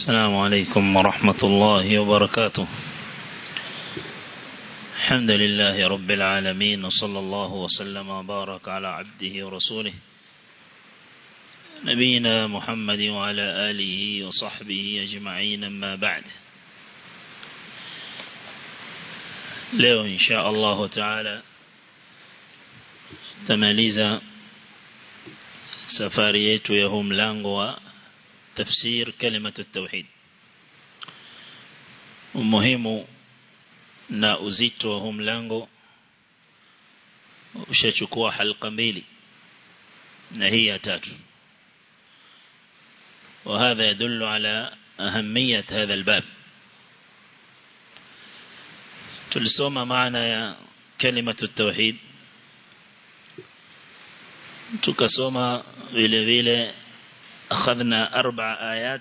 السلام عليكم ورحمة الله وبركاته الحمد لله رب العالمين وصلى الله وسلم وبارك على عبده ورسوله نبينا محمد وعلى آله وصحبه أجمعين ما بعد leo insha Allah taala tamaliza safari yetu ya huu mlango wa tafsir kalimatu tauhid umuhimu na uzito wa huu mlango ushachukua halqa mbili na hii ya tatu وهذا يدل على أهمية هذا الباب tulisoma maana ya kalimatu tauhid tukasoma vile vile akhadna arba ayat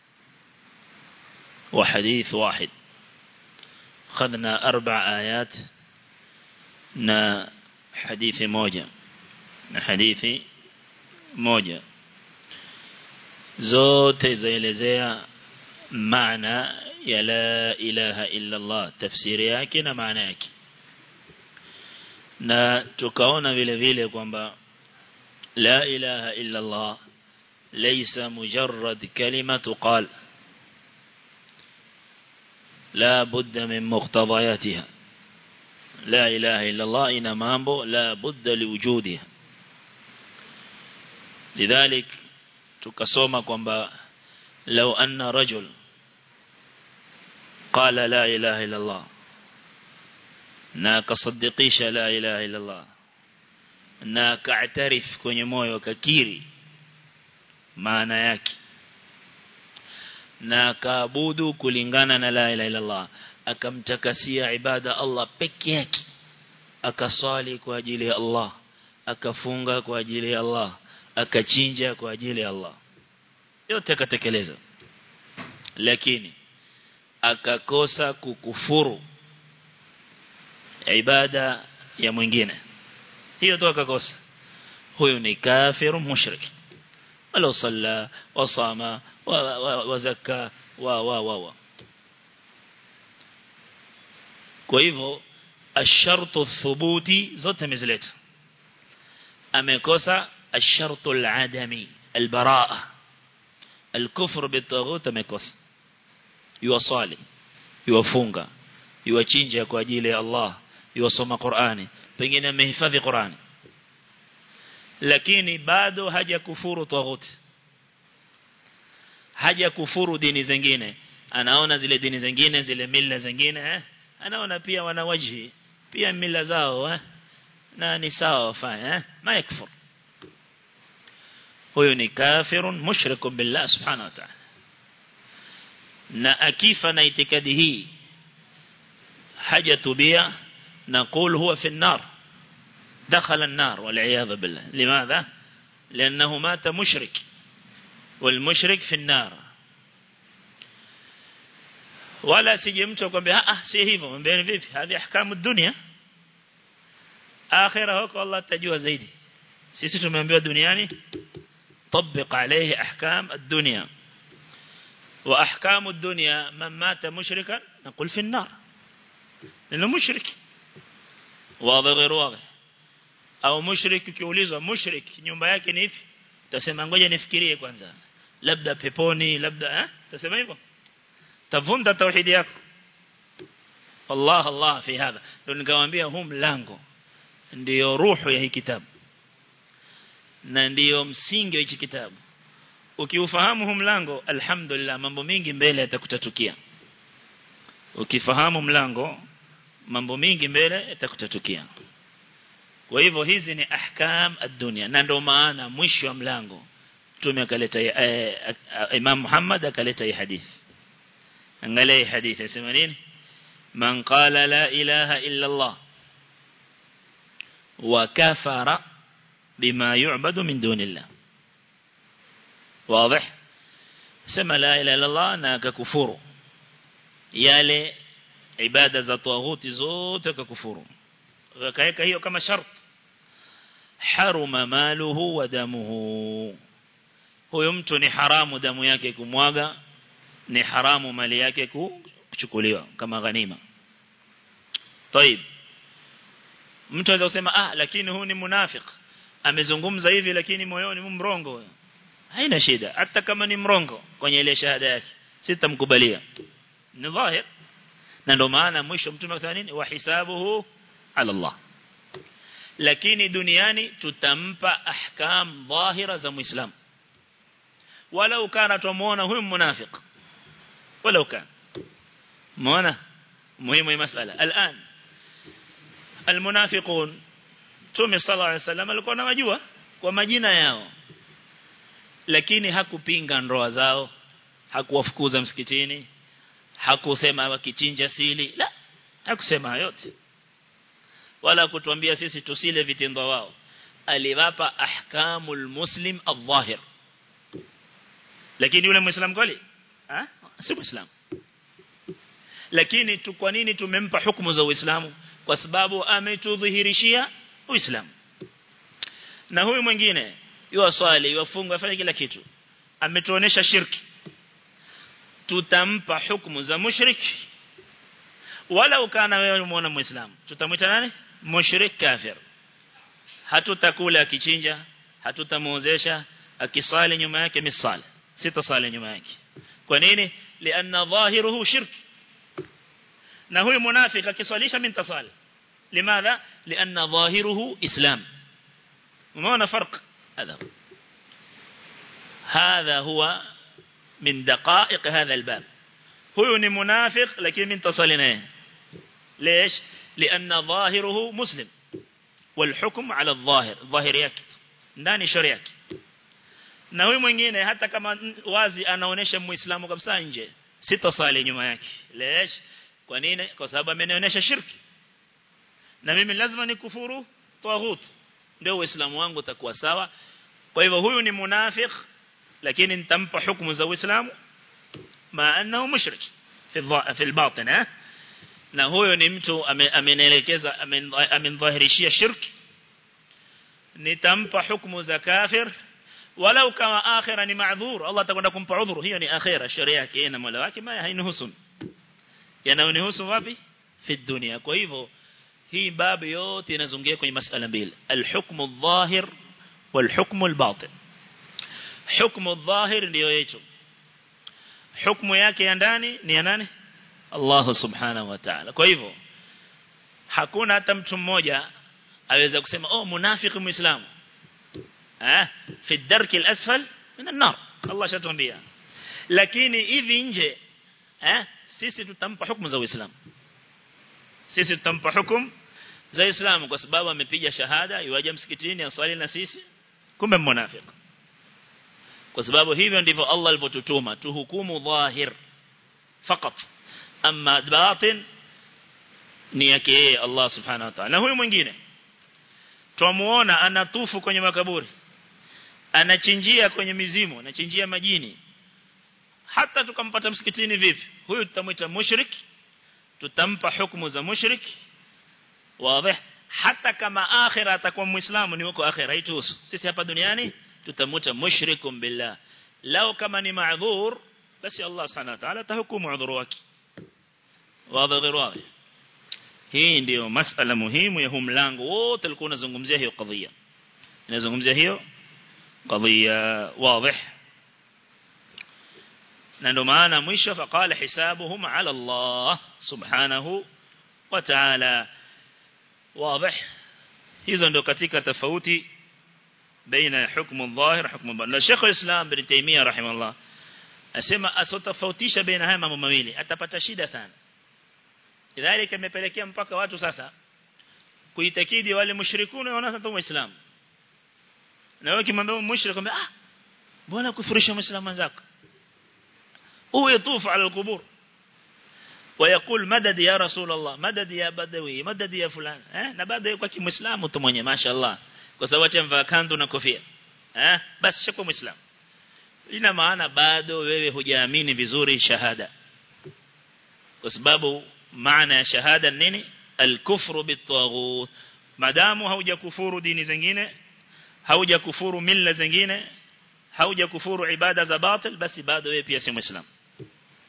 wa hadith wahid akhadna arba ayat na hadithi moja na hadithi moja zote zaelezea maana ya la ilaha illa Allah tafsiri yake na maana yake na tukaona vile vile kwamba la ilaha illa Allah laysa mujarrad kalima tuqal la budda min muqtadayatiha la ilaha illa Allah ina mambo la budda liwujudiha lidhalik tukasoma kwamba law anna rajul قال لا إله إلا الله na akasadikisha la ilaha illa Allah na akaatarif kwenye moyo akakiri maana yake na akaabudu kulingana na la ilaha illa Allah akamtakasia ibada Allah peke yake akaswali kwa ajili ya Allah akafunga kwa ajili ya Allah akachinja kwa ajili ya Allah yote akatekeleza lakini akakosa kukufuru ibada ya mwingine hiyo tu akakosa huyo ni kafiru mushrik wala salla wa sama wa zakka wa wa wa wa kwa hivyo ashartu thubuti zote mezileta amekosa ashartu aladami albaraa الكفر بالطاغوت amekosa yuwasali yuwafunga yuwachinja kwa ajili ya Allah yuwasoma Qur'ani pengine amehifadhi Qur'ani lakini bado haja kufuru taghut haja kufuru dini zingine anaona zile dini zingine zile mila zingine eh? anaona pia wana wajhi pia mila zao eh? na ni sawa wafanya eh? ma yakfur huyo ni kafirun mushrikun billah subhanahu wa ta'ala na akifa na itikadi hii hajatubia نقول هو في النار دخل النار والعياذ بالله لماذا لأنه مات مشرك والمشرك في النار ولا سجمت وقال ها سيهيفه من بين فيفي هذه أحكام الدنيا آخرة هو الله تجوى زيدي سيسيتو من بيو دنياني طبق عليه أحكام الدنيا وأحكام الدنيا من مات مشركا نقول في النار لأنه مشرك واضح غير واضح au mushrik ukiulizwa mushrik nyumba yake ni ipi utasema ngoja nifikirie kwanza labda peponi labda eh utasema hivyo tavunda tauhidi yako Allah Allah fi hadha ndio nikamwambia huu mlango ndio ruhu ya hii kitabu na ndio msingi wa hiki kitabu ukiufahamu huu mlango alhamdulillah mambo mingi mbele yatakutatukia ukifahamu mlango mambo mingi mbele yatakutatukia kwa hivyo hizi ni ahkam ad-dunya na ndio maana mwisho wa mlango tume akaleta eh, Imam Muhammad akaleta hii hadithi angalia hii hadithi inasema nini man qala la ilaha illa Allah wa kafara bima yu'badu min dunillah واضح سما لا اله الا الله na akakufuru yale ibada za tawaghuti zote akakufuru akaweka hiyo kama shart haruma maluhu wa damuhu huyo mtu ni haramu damu yake kumwaga ni haramu mali yake kuchukuliwa kama ghanima طيب mtu anaweza kusema ah lakini huu ni munafik amezungumza hivi lakini moyoni mrongo haina shida hata kama ni mrongo kwenye ile shahada yake sitamkubalia ni dhahir na ndio maana mwisho mtume akasema nini wa hisabuhu ala Allah lakini duniani tutampa ahkam dhahira za muislam walau kana tumuona huyu munafiq walau kana muona muhimu hii masala الان المنافقون Mtume sallallahu alaihi wasallam alikuwa anawajua kwa majina yao lakini hakupinga ndoa zao hakuwafukuza msikitini hakusema wakichinja sili la hakusema yote wala kutuambia sisi tusile vitendo wao aliwapa ahkamul muslim adh-dhahir lakini yule muislam kweli ah si muislam lakini tu kwa nini tumempa hukumu za uislamu kwa sababu ametudhihirishia uislamu na huyu mwingine yua swali yuafunga afanye kila kitu ametuonesha shirki tutampa hukumu za mushriki wala ukana wewe muona muislamu tutamwita nani mushrik kafir hatutakula akichinja hatutamuozesha akisali nyuma yake misali sitasali nyuma yake kwa nini lianna dhahiruhu shirk na huyu munafiki akiswalisha mimi nitasali limadha lianna dhahiruhu islam umeona farq هذا هذا هو من دقائق هذا الباب هو منافق لكن من تصلنا ليش لأن ظاهره مسلم والحكم على الظاهر ظاهر yake ndani sharia yake na huyu mwingine hata kama wazi anaonesha muislamu kabisa nje sitasali nyuma yake lesh kwa nini kwa sababu amenionyesha shirki na mimi lazima nikufuru taghut ndio uislamu wangu utakuwa sawa kwa hivyo huyu ni munafik lakini nitampa hukumu za uislamu ma annahu mushrik fi fi albatin eh na huyo ni mtu amenielekeza amendhahirishia shirki nitampa hukumu za kafir walau kama akhira ni maadhur Allah atakwenda kumpa udhuru hiyo ni akhira sharia yake na mola wake ma hainihusu yanayonihusu wapi fi dunia kwa hivyo hii babu yote inazunguka kwenye masala mbili alhukmu adh-dhahir walhukmu al-batin hukmu adh-dhahir ndio hicho hukumu yake ya ndani ni ya nani Allah subhanahu wa ta'ala kwa hivyo hakuna hata mtu mmoja aweza kusema oh munafiki muislamu eh fi darki al-asfal min an-nar Allah shatuambia lakini hivi nje eh sisi tutampa hukumu za uislamu sisi tutampa hukumu za Uislamu kwa sababu amepiga shahada yuaje msikitini aswali na sisi kumbe mnafiki kwa sababu hivyo ndivyo Allah alivyotutuma tuhukumu dhahir fakat amma batin ni yake yeye Allah subhanahu wa ta'ala na huyu mwingine twamuona anatufu kwenye makaburi anachinjia kwenye mizimu anachinjia majini hata tukampata msikitini vipi huyu tutamwita mushrik tutampa hukumu za mushrik wazi hata kama akhira atakuwa muislamu ni huko akhira haituhusu sisi hapa duniani tutamuta mushrikum billah lao kama ni maadhur basi Allah subhanahu wa ta'ala tahukumu udhuru wake wazi غير wazi hii ndio masala muhimu ya huu mlango wote alikuwa unazungumzia hiyo kadhia inazungumzia hiyo kadhia wazi na ndo maana mwisho faqala hisabuhum ala Allah subhanahu wa ta'ala wazi hizo ndo katika tofauti baina hukmu dhahir hukmu batin na Sheikh al-Islam bin Taymiyyah rahimahullah asema asotofautisha baina haya mambo mawili atapata shida sana idhalika imepelekea mpaka watu sasa kuitakidi wale mushrikuna wanaona kama waislamu na wewe kimwambia mushrik kwamba ah mbona kufurisha muislamu wenzako هو يطوف على القبور ويقول مدد يا رسول الله مدد يا بدوي مدد يا فلان eh na baada yuko kimuislamu tu mwenye mashaallah kwa sababu atamvaa kanzu na kofia eh basi shako muislamu ina maana bado wewe hujaamini vizuri shahada kwa sababu maana ya shahada nini al-kufru bit-taghut madamu haujakufuru dini zingine haujakufuru mila zingine haujakufuru ibada za batil basi bado wewe pia si muislamu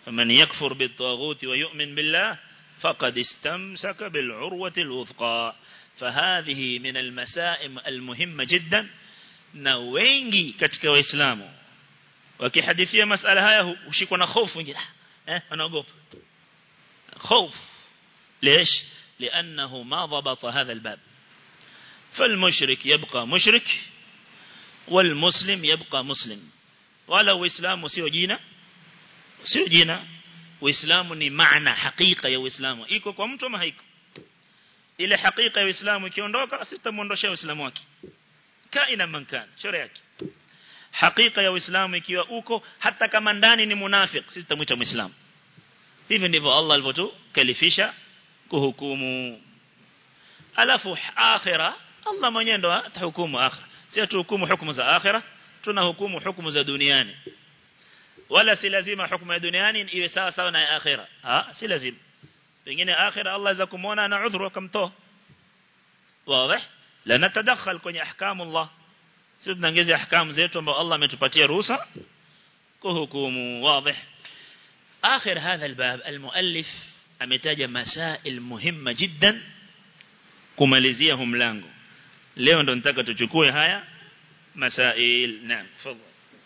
فمن يكفر بالطاغوت ويؤمن بالله فقد استمسك بالعروة الوثقى فهذه من المسائم المهمة جدا na wengi katika waislamu wakihadithia masala haya hushikwa na hofu wengine eh wanaogopa خوف ليش لأنه ما ضبط هذا الباب فالمشرك يبقى مشرك والمسلم يبقى مسلم ولو إسلام سيو جينا سيو جينا وإسلام ni maana hakika ya Uislamu iko kwa mtu ama haiko ile hakika ya Uislamu ikiondoka sitamuondoshia Uislamu wake kaina mankana shore yake hakika ya Uislamu ikiwa uko hata kama ndani ni munafik sisi tumuita muislamu hivi ndivyo Allah alivyotukalifisha kuhukumu alafu akhira Allah mwenyewe ndo atahukumu akhira si tuhukumu hukumu za akhira tunahukumu hukumu za duniani wala si lazima hukumu ya duniani iwe sawa sawa na ya akhira ah si lazima pengine akhira Allah za kumuona ana udhuru akamtoa wazi la natadakhal kwenye ahkamu Allah sisi tunaongeza ahkamu zetu ambazo Allah ametupatia ruhusa kuhukumu wazi آخر هذا الباب المؤلف أمتاج مسائل مهمة جدا kumalizia mlango leo ndo nataka tuchukue haya masail naam tafadhali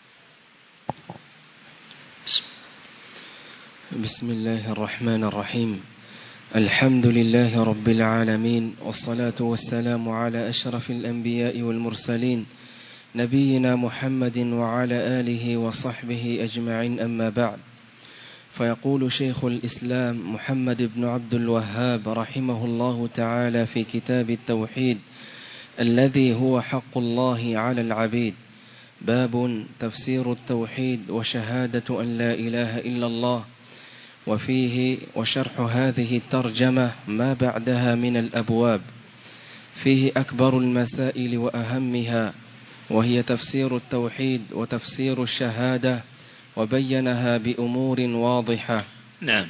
بسم الله الرحمن الرحيم الحمد لله رب العالمين والصلاة والسلام على أشرف الأنبياء والمرسلين نبينا محمد وعلى آله وصحبه أجمعين أما بعد فيقول شيخ الإسلام محمد بن عبد الوهاب رحمه الله تعالى في كتاب التوحيد الذي هو حق الله على العبيد باب تفسير التوحيد وشهادة أن لا إله إلا الله وفيه وشرح هذه الترجمة ما بعدها من الأبواب فيه أكبر المسائل وأهمها وهي تفسير التوحيد وتفسير الشهادة وبينها بأمور واضحة نعم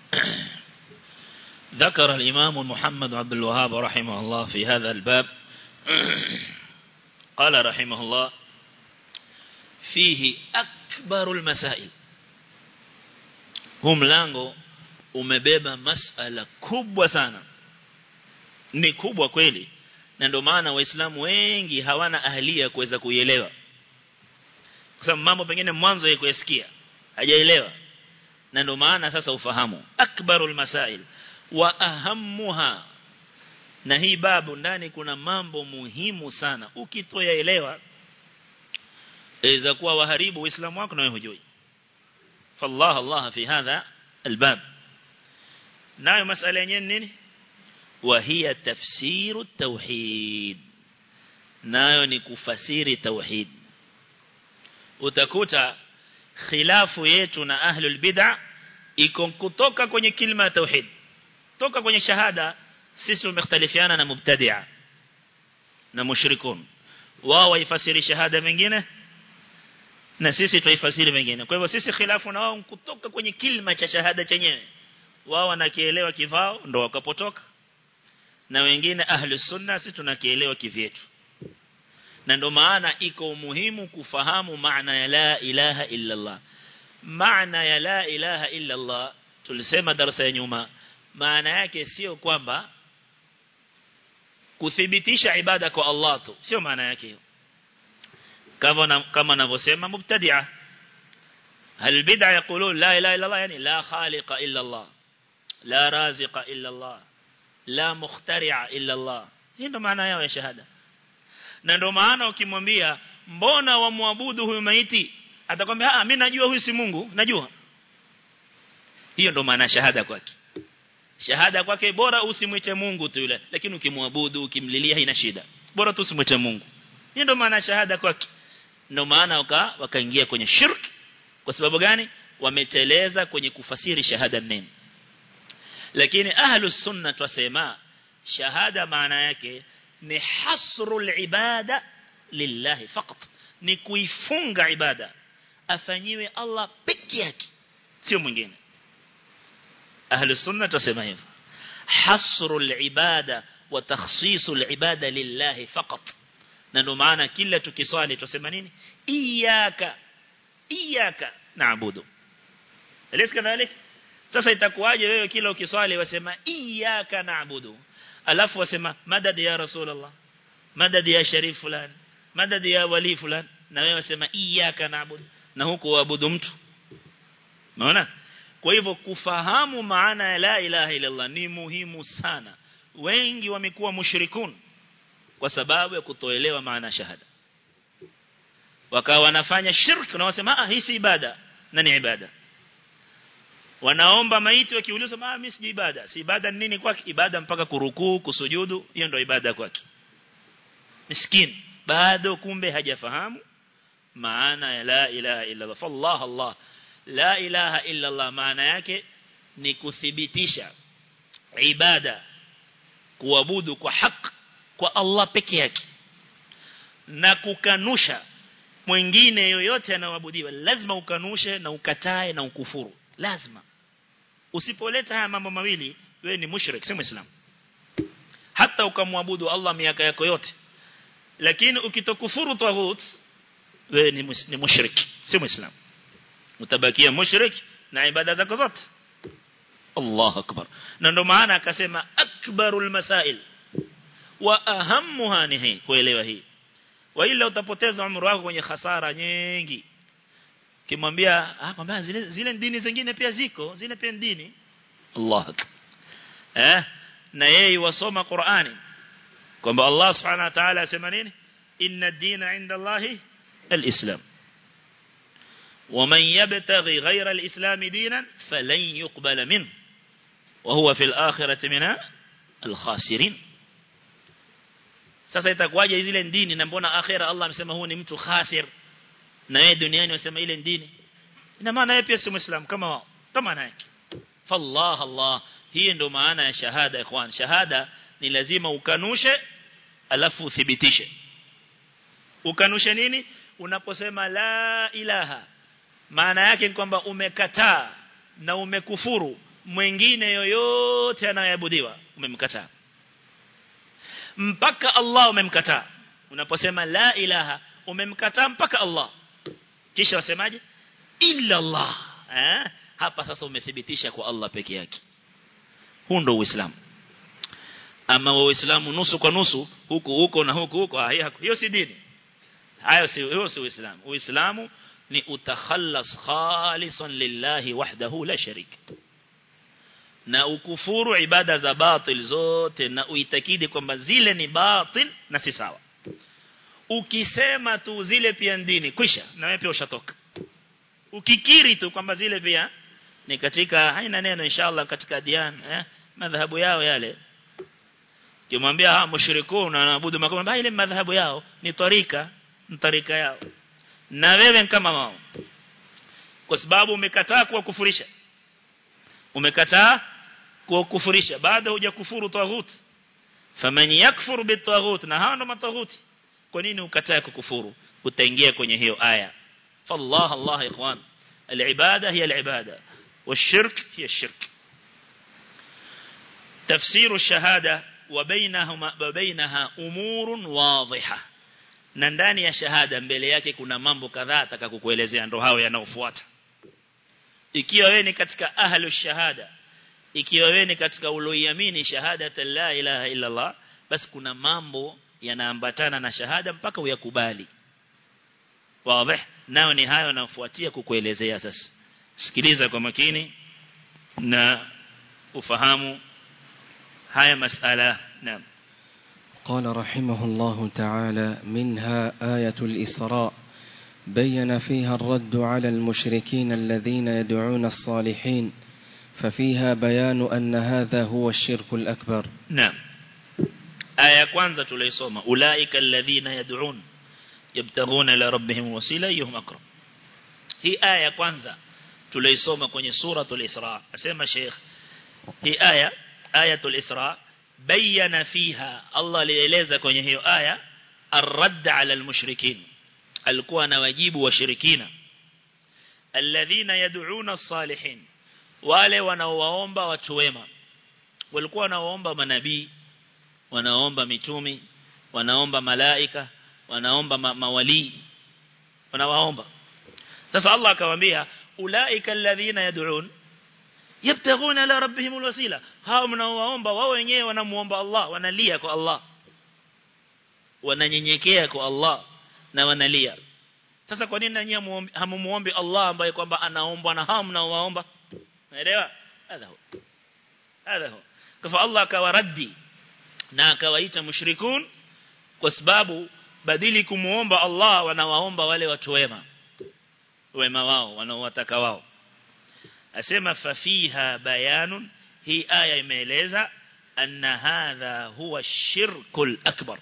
ذكر الإمام محمد عبد الوهاب رحمه الله في هذا الباب قال رحمه الله فيه أكبر المسائل huu mlango umebeba masala kubwa sana ni kubwa kweli na ndio maana waislamu wengi hawana ahlia kuweza kuielewa kwa sababu mambo pengine mwanzo yake kuyasikia hajaelewa na ndio maana sasa ufahamu akbarul masail wa ahammuha na hii babu ndani kuna mambo muhimu sana ukitoyaelewa iweza kuwa waharibu uislamu wako na wewe hujui فالله الله في هذا الباب نايو مسألة ينين وهي تفسير التوحيد نايو نكفسير التوحيد utakuta khilafu yetu na ahlul bid'a iko kutoka kwenye kilima ya tauhid toka kwenye shahada sisi tumekhtalifiana na mubtadi'a na mushrikun wao waifasiri shahada mengine na sisi tuifasiri mengine kwa hivyo sisi khilafu na wao kutoka kwenye kilima cha shahada chenyewe wao wanakielewa kivao ndo wakapotoka na wengine ahli sunna sisi tunakielewa kivyetu na ndo maana iko umuhimu kufahamu maana ya la ilaha illa Allah maana ya la ilaha illa Allah tulisema darasa ya nyuma maana yake sio kwamba kuthibitisha ibada kwa Allah tu sio maana yake hiyo kama kama anavyosema mubtadi'a hal bid'a yaqulun la ilaha illa Allah yani la khaliqa illa Allah la raziqa illa Allah la mukhtari'a illa Allah hii ndo maana yao ya shahada na ndo maana ukimwambia mbona wamwabudu huyu maiti atakwambia ah mimi najua huyu si Mungu najua hiyo ndo maana shahada kwake shahada kwake bora usimwite Mungu tu yule lakini ukimwabudu ukimlilia haina shida bora tu usimwite Mungu hiyo ndo maana shahada kwake ndio maana waka wakaingia kwenye shirk kwa sababu gani wameteleza kwenye kufasiri shahada neno lakini ahlus sunna twasema shahada maana yake ni hasrul ibada lillahi faqat ni kuifunga ibada afanyiwe Allah peke yake sio mwingine ahlus sunna twasema hivyo hasrul ibada wa takhsisul ibada lillahi faqat na ndio maana kila tukiswali tusema nini iyyaka iyyaka naabudu Elesi kadhalik sasa itakuwaje wewe kila ukiswali wasema iyyaka na'budu alafu wasema madad ya rasulullah madad ya sharif fulani madad ya wali fulani na wewe wasema iyyaka na'budu na huku waabudu mtu unaona kwa hivyo kufahamu maana ya la ilaha illa Allah ni muhimu sana wengi wamekuwa mushrikun kwa sababu ya kutoelewa maana shahada wakawa wanafanya shirk na wasema ah hii si ibada na ni ibada wanaomba maiti wakiuliza ah mimi si ibada si ibada ni nini kwake ibada mpaka kurukuu kusujudu hiyo ndio ibada kwake miskin bado kumbe hajafahamu maana ya la ilaha illa Allah fallah Allah la ilaha illa Allah maana yake ni kuthibitisha ibada kuabudu kwa haki kwa Allah peke yake na kukanusha mwingine yoyote anaoabudiwa lazima ukanushe na ukatae na ukufuru lazima usipoleta haya mambo mawili wewe ni mushrik si muislam hata ukamwabudu Allah miaka yako yote lakini ukitokufuru taghut wewe ni, mus, ni mushrik si muislam utabakia mushrik na ibada zako zote Allah akbar na ndo maana akasema akbarul masail wa ahammuha ni hii kuelewa hii wa ila utapoteza umri wako kwenye hasara nyingi kimwambia ah kwamba zile zile dini zingine pia ziko zile pia dini Allah eh na yeye wasoma Qur'ani kwamba Allah subhanahu wa ta'ala asema nini inna ad-dina 'inda Allah al-islam ومن يبتغي غير الإسلام دينا فلن يقبل منه وهو في الآخرة من الخاسرين sasa itakuwaje zile dini na mbona akhera Allah amesema huu ni mtu khasir na yeye duniani wasema ile dini ina maana yeye pia si muislam kama wao kama yake fallah Allah hii ndio maana ya shahada ikhwan shahada ni lazima ukanushe alafu uthibitishe ukanushe nini unaposema la ilaha maana yake ni kwamba umekataa na umekufuru mwingine yoyote anayeabudiwa umemkataa mpaka Allah umemkataa unaposema la ilaha umemkataa mpaka Allah kisha wasemaje illa Allah eh? hapa sasa umethibitisha kwa Allah peke yake huu ndio uislamu ama uislamu nusu kwa nusu huku huko na huku huko hiyo si dini hayo si hiyo si uislamu uislamu ni utakhallas khalisan lillahi wahdahu la sharik na ukufuru ibada za batil zote na uitakidi kwamba zile ni batil na si sawa ukisema tu zile pia dini kwisha na wewe pia ushatoka ukikiri tu kwamba zile pia ni katika haina neno inshallah katika dian eh madhahabu yao yale kimwambia ha mushrikuna wanaabudu makama ile madhahabu yao ni tarika ni tarika yao na wewe kama wao kwa sababu umekataa kuwa kufurisha umekataa kuwa kufurisha baada hujakufuru taghut faman yakfur bitaghut na hao ndo mataghuti kwa nini ukataa kukufuru utaingia kwenye hiyo aya fallah allah ikhwan العباده هي العباده والشرك هي الشرك تفسير الشهاده وبينهما وبينها امور واضحه na ndani ya shahada mbele yake kuna mambo kadhaa atakakukuelezea ndo hao yanaofuata ikiwa wewe ni katika ahlu shahada ikiwa wewe ni katika uloiamini shahada la ilaha illa Allah basi kuna mambo yanaambatana na shahada mpaka uyakubali wazi nao ni hayo nafuatia kukuelezea sasa sikiliza kwa makini na ufahamu haya masala naam قال رحمه الله تعالى منها آية الإسراء بين فيها الرد على المشركين الذين يدعون الصالحين ففيها بيان أن هذا هو الشرك الأكبر نعم آية كwanza tulisoma أولئك الذين يدعون يبتغون إلى ربهم وسيلة أيهم أقرب هي آية kwanza tulisoma kwenye suratul Isra asema Sheikh hii aya ayatul Isra bayana fiha Allah alieleza kwenye hiyo aya arradd ala almushrikin alikuwa na wajibu washirikina alladhina yad'una as-salihin wale wanaowaomba watu wema walikuwa wanaoomba manabii wanaomba mitumi wanaomba malaika wanaomba ma mawali wanawaomba sasa Allah akamwambia ulaika alladhina yad'un yabtaghuna ila rabbihim alwasila hao mnaowaomba wao wenyewe wanamuomba Allah wanalia kwa Allah wananyenyekea kwa Allah na wanalia sasa kwa nini nanyi hamumuombi Allah ambaye kwamba anaombwa na hao mnaowaomba naelewa hadha huwa hadha huwa kwa Allah akawaradi na akawaita mushrikun kwa sababu badili kumuomba Allah wanawaomba wale watu wema wema wao wanaowataka wao asema fafiha bayanun hii aya imeeleza anna hadha huwa shirkul akbar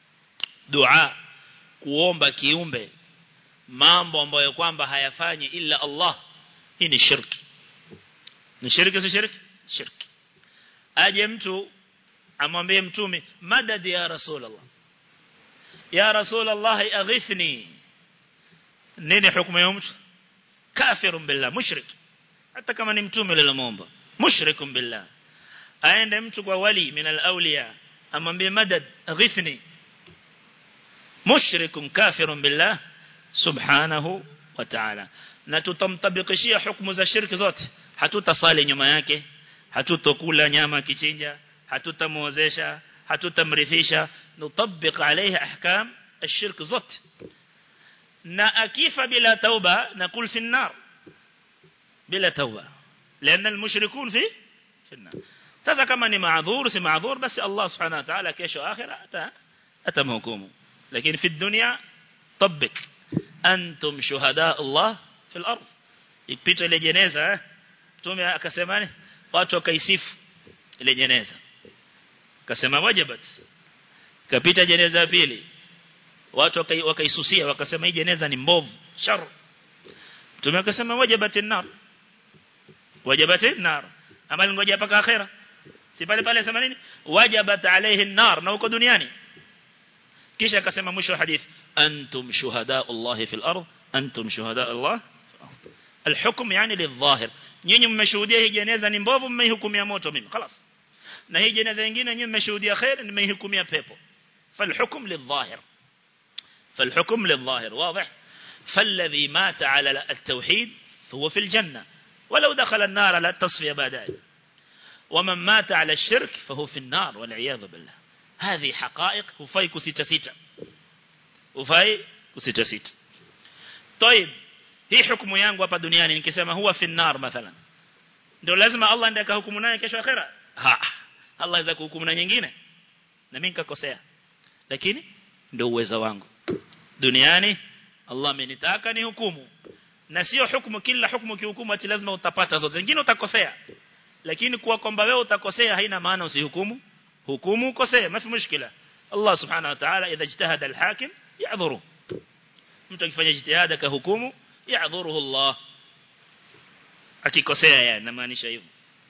dua kuomba kiumbe mambo ambayo kwamba hayafanyi illa Allah hii ni shirki ni shirki si shirki shirki aje mtu amwambie mtume madad ya rasulullah ya rasulullah aghithni nini hukumu ya mtu kafirun billah mushrik hata kama ni mtume lilomuomba mushrikun billah aende mtu kwa wali min al-awliya amwambie madad aghithni mushrikun kafirun billah subhanahu wa ta'ala na tutamtabikishia hukumu za shirki zote hatutasali nyuma yake hatutokula nyama kichinja hatutamuozesha hatutamrithisha nutabik alayhi ahkam الشرك zote na akifa bila tauba nakul fi النار bila tauba لان المشركون في في النار sasa kama ni maadhur si maadhur basi Allah subhanahu wa ta'ala kesho akhira ata atamhukumu lakini fi dunya طبق antum shuhada Allah fi al-ard ipita ile jeneza mtume akasema watu wakaisifu ile jeneza akasema wajibat kapita jeneza ya pili watu wakaisusia wakasema hii jeneza ni mbovu shar mtume akasema wajibat an-nar wajibat an-nar amali ngoja paka akhera si pale pale sema nini wajibat alayhi an-nar na uko duniani kisha akasema mwisho wa hadithi antum shuhada Allah fi al-ard antum shuhada Allah الحكم يعني للظاهر nyinyi mmeshuhudia hii jeneza ni mbovu mmeihukumia moto mimi خلاص na hii jeneza nyingine nyinyi mmeshuhudia khair nimeihukumia pepo فالحكم للظاهر فالحكم للظاهر واضح فالذي مات على التوحيد هو في الجنة ولو دخل النار على التصفية بعد ومن مات على الشرك فهو في النار والعياذ بالله هذه حقائق وفاي كسيتا سيتا وفاي كسيتا سيتا طيب hii hukumu yangu hapa duniani nikisema huwa fi nar mathalan ndio lazima Allah ndiye akahukumu naye kesho akhera ha Allah aweza kuhukumu na nyingine na mimi nikakosea lakini ndio uwezo wangu duniani Allah amenitaka ni hukumu na sio hukumu kila hukumu kihukumu ati lazima utapata zote zingine utakosea lakini kuwa kwamba wewe utakosea haina maana usihukumu hukumu ukosea mafi mushkila Allah subhanahu wa ta'ala idha ijtahada al-hakim ya'dhuru mtu akifanya jitihada ka hukumu ya'dhuruhu Allah akikosea yani namaanisha hivyo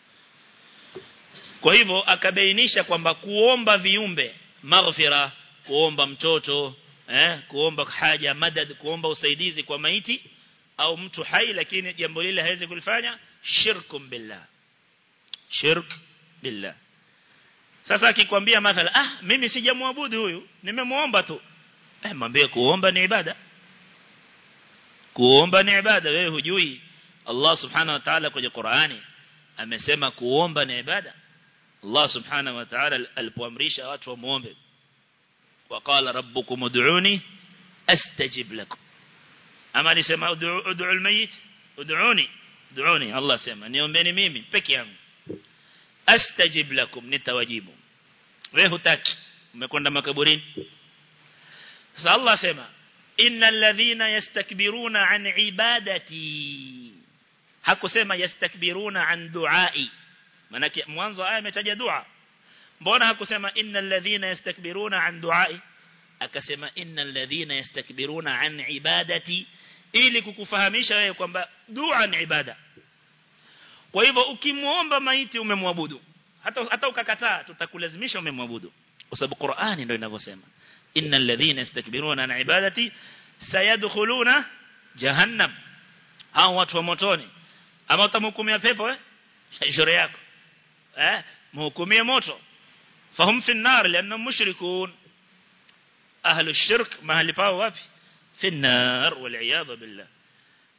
kwa hivyo akabainisha kwamba kuomba viumbe maghfira kuomba mtoto eh kuomba haja madad kuomba usaidizi kwa maiti au mtu hai lakini jambo lile hawezi kulifanya shirkum billah shirk billah sasa akikwambia mathala ah mimi sijamwabudu huyu nimemuomba tu eh mwambie kuomba ni ibada kuomba ni ibada wewe hujui Allah subhanahu wa ta'ala kwenye Qur'ani amesema kuomba ni ibada Allah subhanahu wa ta'ala alipoamrisha watu wamuombe وقال ربكم ادعوني استجب لكم ama alisema ud'u ud'u almayit ud'uni ud'uni Allah sema niombeni mimi peke yangu astajib lakum nitawajibu wewe hutaki umekwenda makaburini sasa Allah sema innal ladhina yastakbiruna an ibadati hakusema yastakbiruna an duai maana mwanzo aya imetaja dua mbona hakusema innal ladhina yastakbiruna an duai akasema innal ladhina yastakbiruna an ibadati ili kukufahamisha wewe kwamba dua ni ibada kwa hivyo ukimuomba maiti umemwabudu hata hata ukakataa tutakulazimisha umemwabudu kwa sababu Qur'ani ndio inavyosema innal ladhina yastakbiruna an ibadati sayadkhuluna jahannam hao watu wa motoni ama utamhukumia pepo eh shauri yako eh mhukumie moto fahum fi an-nar lianna mushrikun ahlu shirk mahali pao wapi fi an-nar wal billah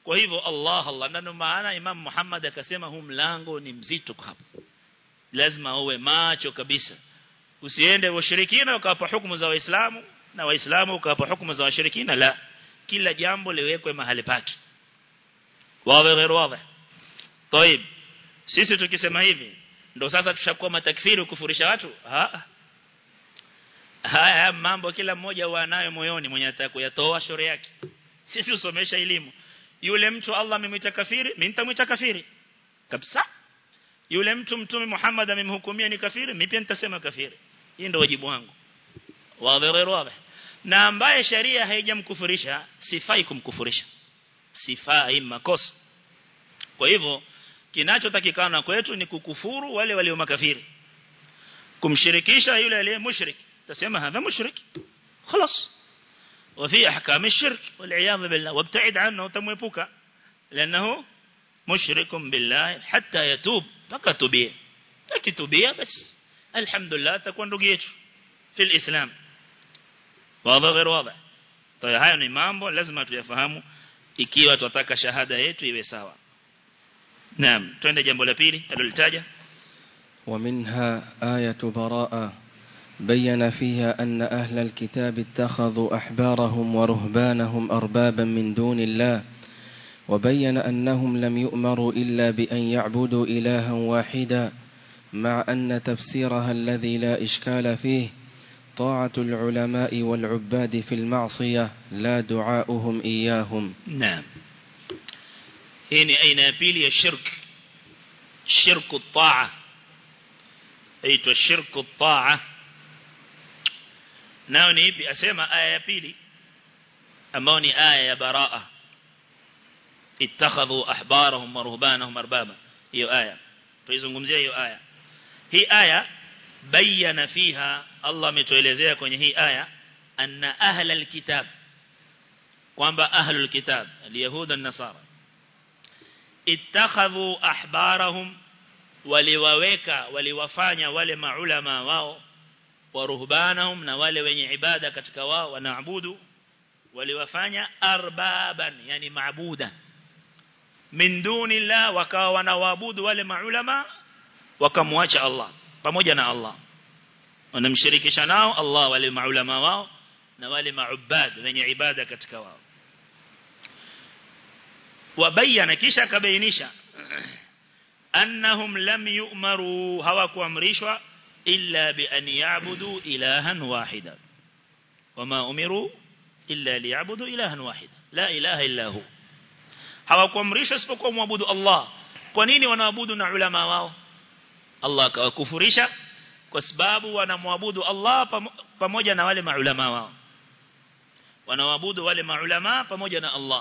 kwa hivyo Allah Allah ndio maana Imam Muhammad akasema huu mlango ni mzito hapa lazima uwe macho kabisa usiende washirikina ukawapa hukumu za waislamu na waislamu ukawapa hukumu za washirikina la kila jambo liwekwe mahali pake wawe غير واضح طيب sisi tukisema hivi ndo sasa tushakuwa matakfiri kufurisha watu ha haya mambo kila mmoja wanayo moyoni mwenye anataka kuyatoa shauri yake sisi usomesha elimu yule mtu Allah amemwita kafiri mimi nitamwita kafiri kabisa yule mtu mtume Muhammad amemhukumia ni kafiri mimi pia nitasema kafiri hii ndio wajibu wangu wazi غير واضح na ambaye sharia haijamkufurisha sifai kumkufurisha sifai makosa kwa hivyo kinachotakikana kwetu ni kukufuru wale walio makafiri kumshirikisha yule aliye mushrik tasema hadha mushrik خلاص وفي احكام الشرك والعياذ بالله وابتعد عنه وتمwepuka لانه مشرك بالله حتى يتوب فكتubia akitubia basi alhamdulillah takuwa ndugu yetu في الاسلام واضح غير واضح طيب haya ni mambo lazima tuyafahamu ikiwa tutataka shahada yetu iwe sawa naam twende jambo la pili alilitaja ومنها آية براءة بين فيها أن أهل الكتاب اتخذوا أحبارهم ورهبانهم أربابا من دون الله وبين أنهم لم يؤمروا إلا بأن يعبدوا إلها واحدا مع أن تفسيرها الذي لا إشكال فيه طاعة العلماء والعباد في المعصية لا دعاؤهم إياهم نعم هنا أين يبيلي الشرك شرك الطاعة أيت الشرك الطاعة nao ni ipi asema aya ya pili ambao ni aya ya baraa ittakhadhu ahbarahum wa ruhbanahum arbaba hiyo aya tuizungumzia hiyo aya hii aya bayana fiha Allah ametuelezea kwenye hii aya anna ahla alkitab kwamba ahlul kitab alyahuda an-nasara ittakhadhu ahbarahum waliwaweka waliwafanya wale maulama wao wa ruhbanahum na wale wenye ibada katika wao wanaabudu waliwafanya arbaban yani maabuda min dunillah wakawa wanaabudu wale maulama wakamwacha Allah pamoja na Allah wanamshirikisha nao Allah wale maulama wao na wale maubad wenye ibada katika wao wabayana kisha akabainisha annahum lam yu'maru hawakuamrishwa illa bi an ya'budu ilahan wahida wama umiru illa liya'budu ilahan wahida la ilaha illa hu hawakuamrishwa isipokuwa muabudu Allah kwa nini wanaabudu na ulama wao Allah akawakufurisha kwa sababu wanamwabudu Allah pamoja na wale maulama wao wanaabudu wale maulama pamoja na Allah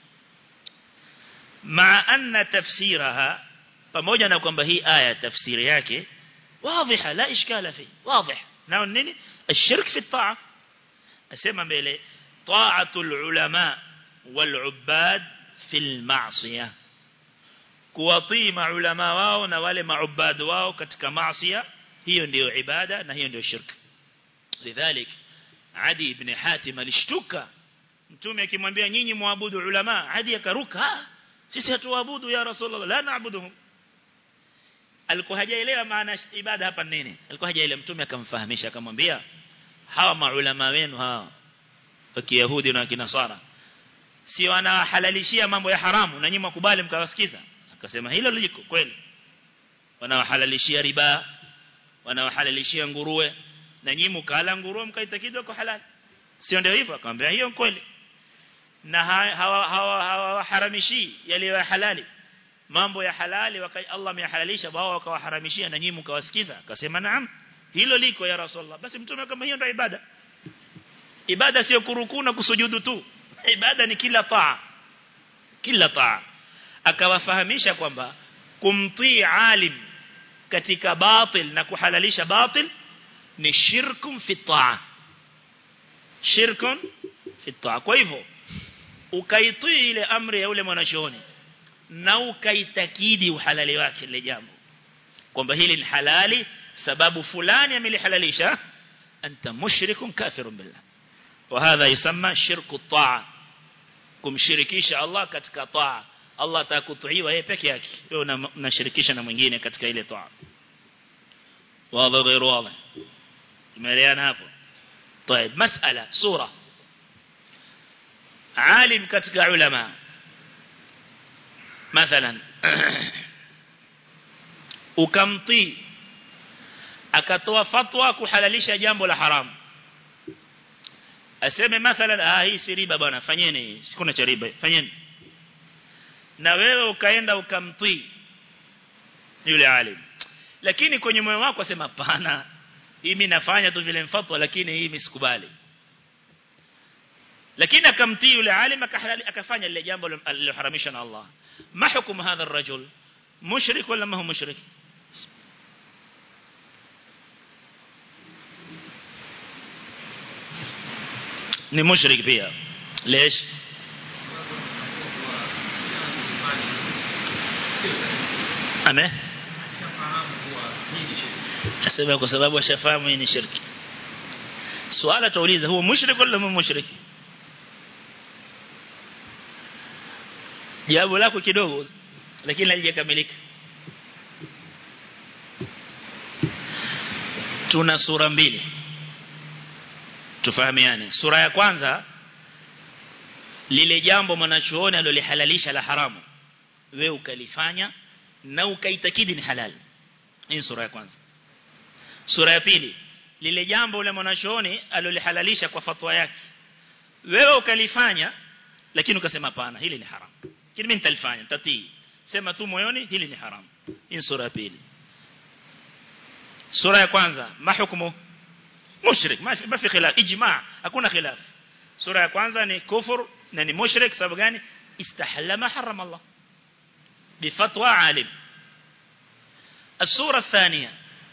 ma anna tafsiraha pamoja na kwamba hii aya tafsiri yake واضحة لا إشكال فيه واضح نعم نيني الشرك في الطاعة أسمى بيلي طاعة العلماء والعباد في المعصية kuwatii maulama wao na wale maubad wao katika maasiya hiyo ndio ibada na hiyo ndio shirka lidhalik adi ibn hatim alishtuka mtume akimwambia nyinyi muabudu ulama adi akaruka sisi hatuabudu ya rasulullah la naabuduhum alikuwa hajaelewa maana ibada hapa nini alikuwa hajaelewa mtume akamfahamisha akamwambia hawa maulama wenu hawa wa kiyahudi na kinasara si wanahalalishia mambo ya haramu na nyinyi mkubali mkawasikiza akasema hilo liko kweli wanawahalalishia riba wanawahalalishia nguruwe na nyinyi mkala nguruwe mkaitakidwa kwa halali sio ndio hivyo akamwambia hiyo kweli na hawa hawa hawaharamishi yaliyo halali mambo ya halali waka Allah ameyahalalisha wao wakawaharamishia na nyinyi mkawasikiza akasema naam hilo liko ya rasulullah basi mtume kama hiyo ndio ibada ibada sio kurukuu na kusujudu tu ibada ni kila taa kila taa akawafahamisha kwamba kumtii alim katika batil na kuhalalisha batil ni shirkum fi taa shirkun fi taa kwa hivyo ukaitii ile amri ya ule mwanachuoni na ukaitakidi uhalali wake ile jambo kwamba hili ni halali sababu fulani amelihalalisha anta mushrikun kafirun billah وهذا يسمى شرك الطاعة kumshirikisha Allah katika taa Allah atakutiiwa yeye peke yake wewe unashirikisha na mwingine katika ile taa wazi غير واضح tumeelewana hapo طيب مسألة سورة عالم katika علماء مثلا ukamtii akatoa fatwa kuhalalisha jambo la haramu aseme mathalan ah hii si riba bwana fanyeni sikuna cha riba fanyeni na wewe ukaenda ukamtii yule alim lakini kwenye moyo wako asema hapana hii mimi nafanya tu vile mfatwa lakini hii misikubali lakini akamtii yule alim akafanya lile jambo liloharamishwa na Allah ma hukumu hadha الرجل mushrik wala ma huwa mushrik ni mushrik pia ليش ame asema kwa sababu ashafahamu ni shirki swala tuuliza huwa mushrik wala mu mushrik jawabu lako kidogo lakini halijakamilika tuna sura mbili tufahamiane sura ya kwanza lile jambo mwanachuoni alolihalalisha la haramu wewe ukalifanya na ukaitakidi ni halal hii sura ya kwanza sura ya pili lile jambo ule mwanachuoni alolihalalisha kwa fatwa yake wewe ukalifanya lakini ukasema hapana hili ni haram kile mimi nitalifanya tatii sema tu moyoni hili ni haram hii sura ya pili sura ya kwanza mahukumu mushrik ma fi khilaf ijma' hakuna khilaf sura ya kwanza ni kufur na ni mushrik sababu gani istahalla ma harama Allah بفتوى عالم السورة الثانية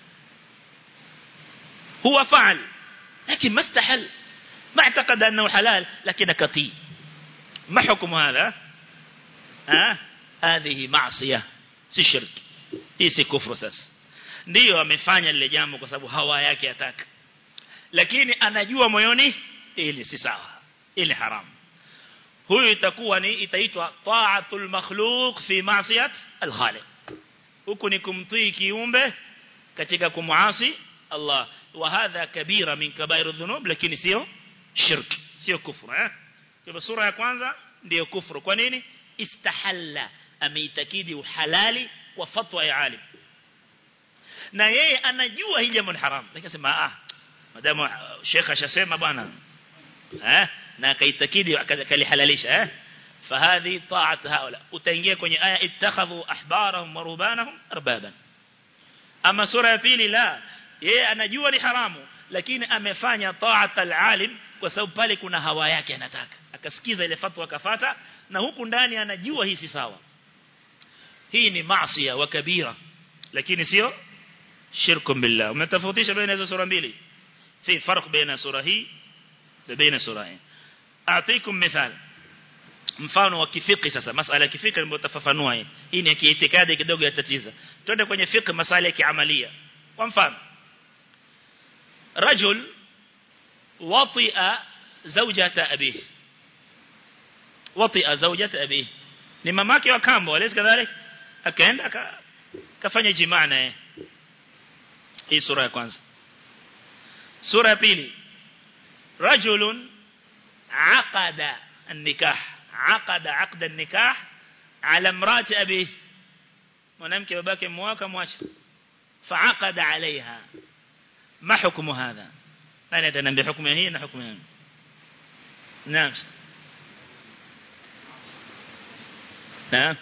هو فعل لكن ما استحل ما اعتقد أنه حلال لكن كطي ما حكم هذا ها هذه معصية si shirki hii si kufru sasa ndio amefanya lile jambo kwa sababu hawa yake ataka lakini anajua moyoni ili si sawa ili haramu huyu itakuwa ni itaitwa ta'atul makhluq fi ma'siyat al-khaliq huku ni kumtii kiumbe katika kumuasi Allah wa hadha kabira min kabairu dhunub lakini sio shirk sio kufru eh kwa sura ya kwanza ndio kufru kwa nini istahalla ameitakidi uhalali kwa fatwa ya alim na yeye anajua hii jambo ni haram lakini sema ah madamu shekha ashasema bwana eh na akaitakidi akalihalalisha eh fahadhi ta'at haula utaingia kwenye aya ittakhadhu ahbarahum wa rubanahum arbaban ama sura ya pili la yeye anajua ni haramu lakini amefanya ta'at alalim kwa sababu pale kuna hawa yake anataka akasikiza ile fatwa akafata na huku ndani anajua hii si sawa hii ni maasi wa kabira lakini sio shirku billah umetofautisha baina hizo sura mbili في فرق بين سورة هي وبين سورة هي أعطيكم مثال mfano wa kifiki sasa masala ya kifiki ndio tafafanua hii hii ni kiitikadi kidogo ya tatizo twende kwenye fiqh masala ya kiamalia kwa mfano rajul wati'a zawjata abihi wati'a zawjata abihi ni mamake wa kambo alisi kadhalik akaenda akafanya jimaa naye hii sura ya kwanza sura ya pili rajulun aqada النكاح عقد عقد النكاح على امراه ابيه mwanamke babake mwaka mwacha فعقد عليها ما حكم هذا انا اتنبي حكم هي na حكم هي نعم نعم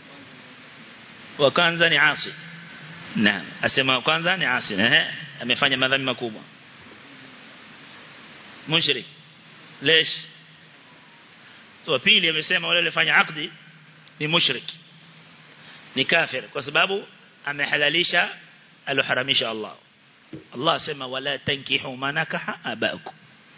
وكانza ni asi naam asema kwanza ni asi eh amefanya madhambi makubwa mushrik ليش wa pili amesema wale walifanya akdi ni mushrik ni kafir kwa sababu amehalalisha aloharamisha Allah Allah sema wala tankihu manakaha abakum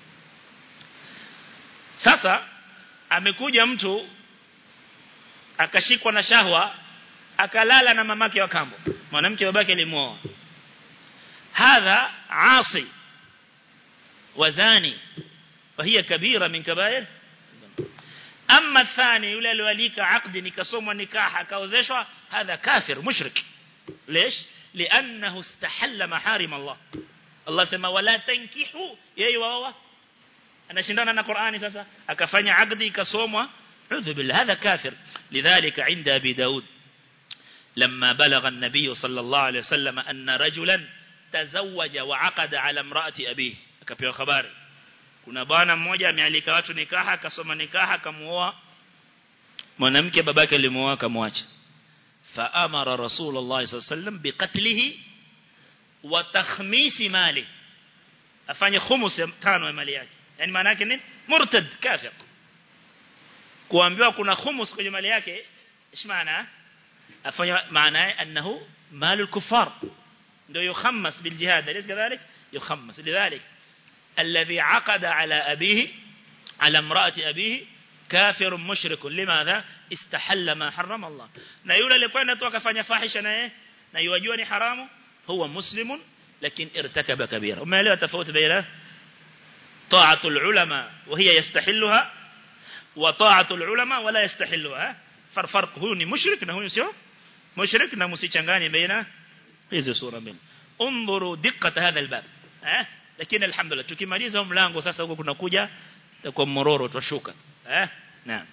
sasa amekuja mtu akashikwa na shahwa akalala na mamake wa kambo mwanamke babake alimuoa hadha asi wazani وهي كبيرة من كبائر amma thani yule aliyoalika akdi nikasomwa nikaha akaozeshwa hadha kafir mushrik ليش لانه استحل محارم الله Allah sema wala tankihu yeye waoa anashindana na Qur'ani sasa akafanya akdi ikasomwa udhu billah hadha kafir lidhalika inda abi daud لما بلغ النبي صلى الله عليه وسلم أن رجلا تزوج وعقد على امرأة أبيه akapewa habari kuna bwana mmoja amealika watu nikaha akasoma nikaha akamuoa mwanamke babake alimuoa akamwacha faamara rasulullah sallallahu alaihi wasallam biqatlihi wa takhmisi mali afanye khumus tano ya mali yake yani maana yake nini murtad kafir kuambiwa kuna khumus kwenye mali yake ايش maana afanye maana yake annahu malul kuffar ndio yukhammas bil jihad alis kadhalik yukhammas lidhalik الذي عقد على أبيه على امرأة أبيه كافر مشرك لماذا استحل ما حرم الله na yule alikwenda tu akafanya fahisha naye na yajua ni haramu huwa muslimun lakini irtakaba kabira umeelewa tofauti baina طاعه العلماء وهي يستحلها وطاعه العلماء ولا يستحلها فرق huyu ni mushrik na huyu sio mushrik na msichanganye baina hizo sura mbili انظروا دقه هذا الباب eh lakini alhamdulillah tukimaliza mlango sasa huko kunakuja kwa mororo tutashuka eh naam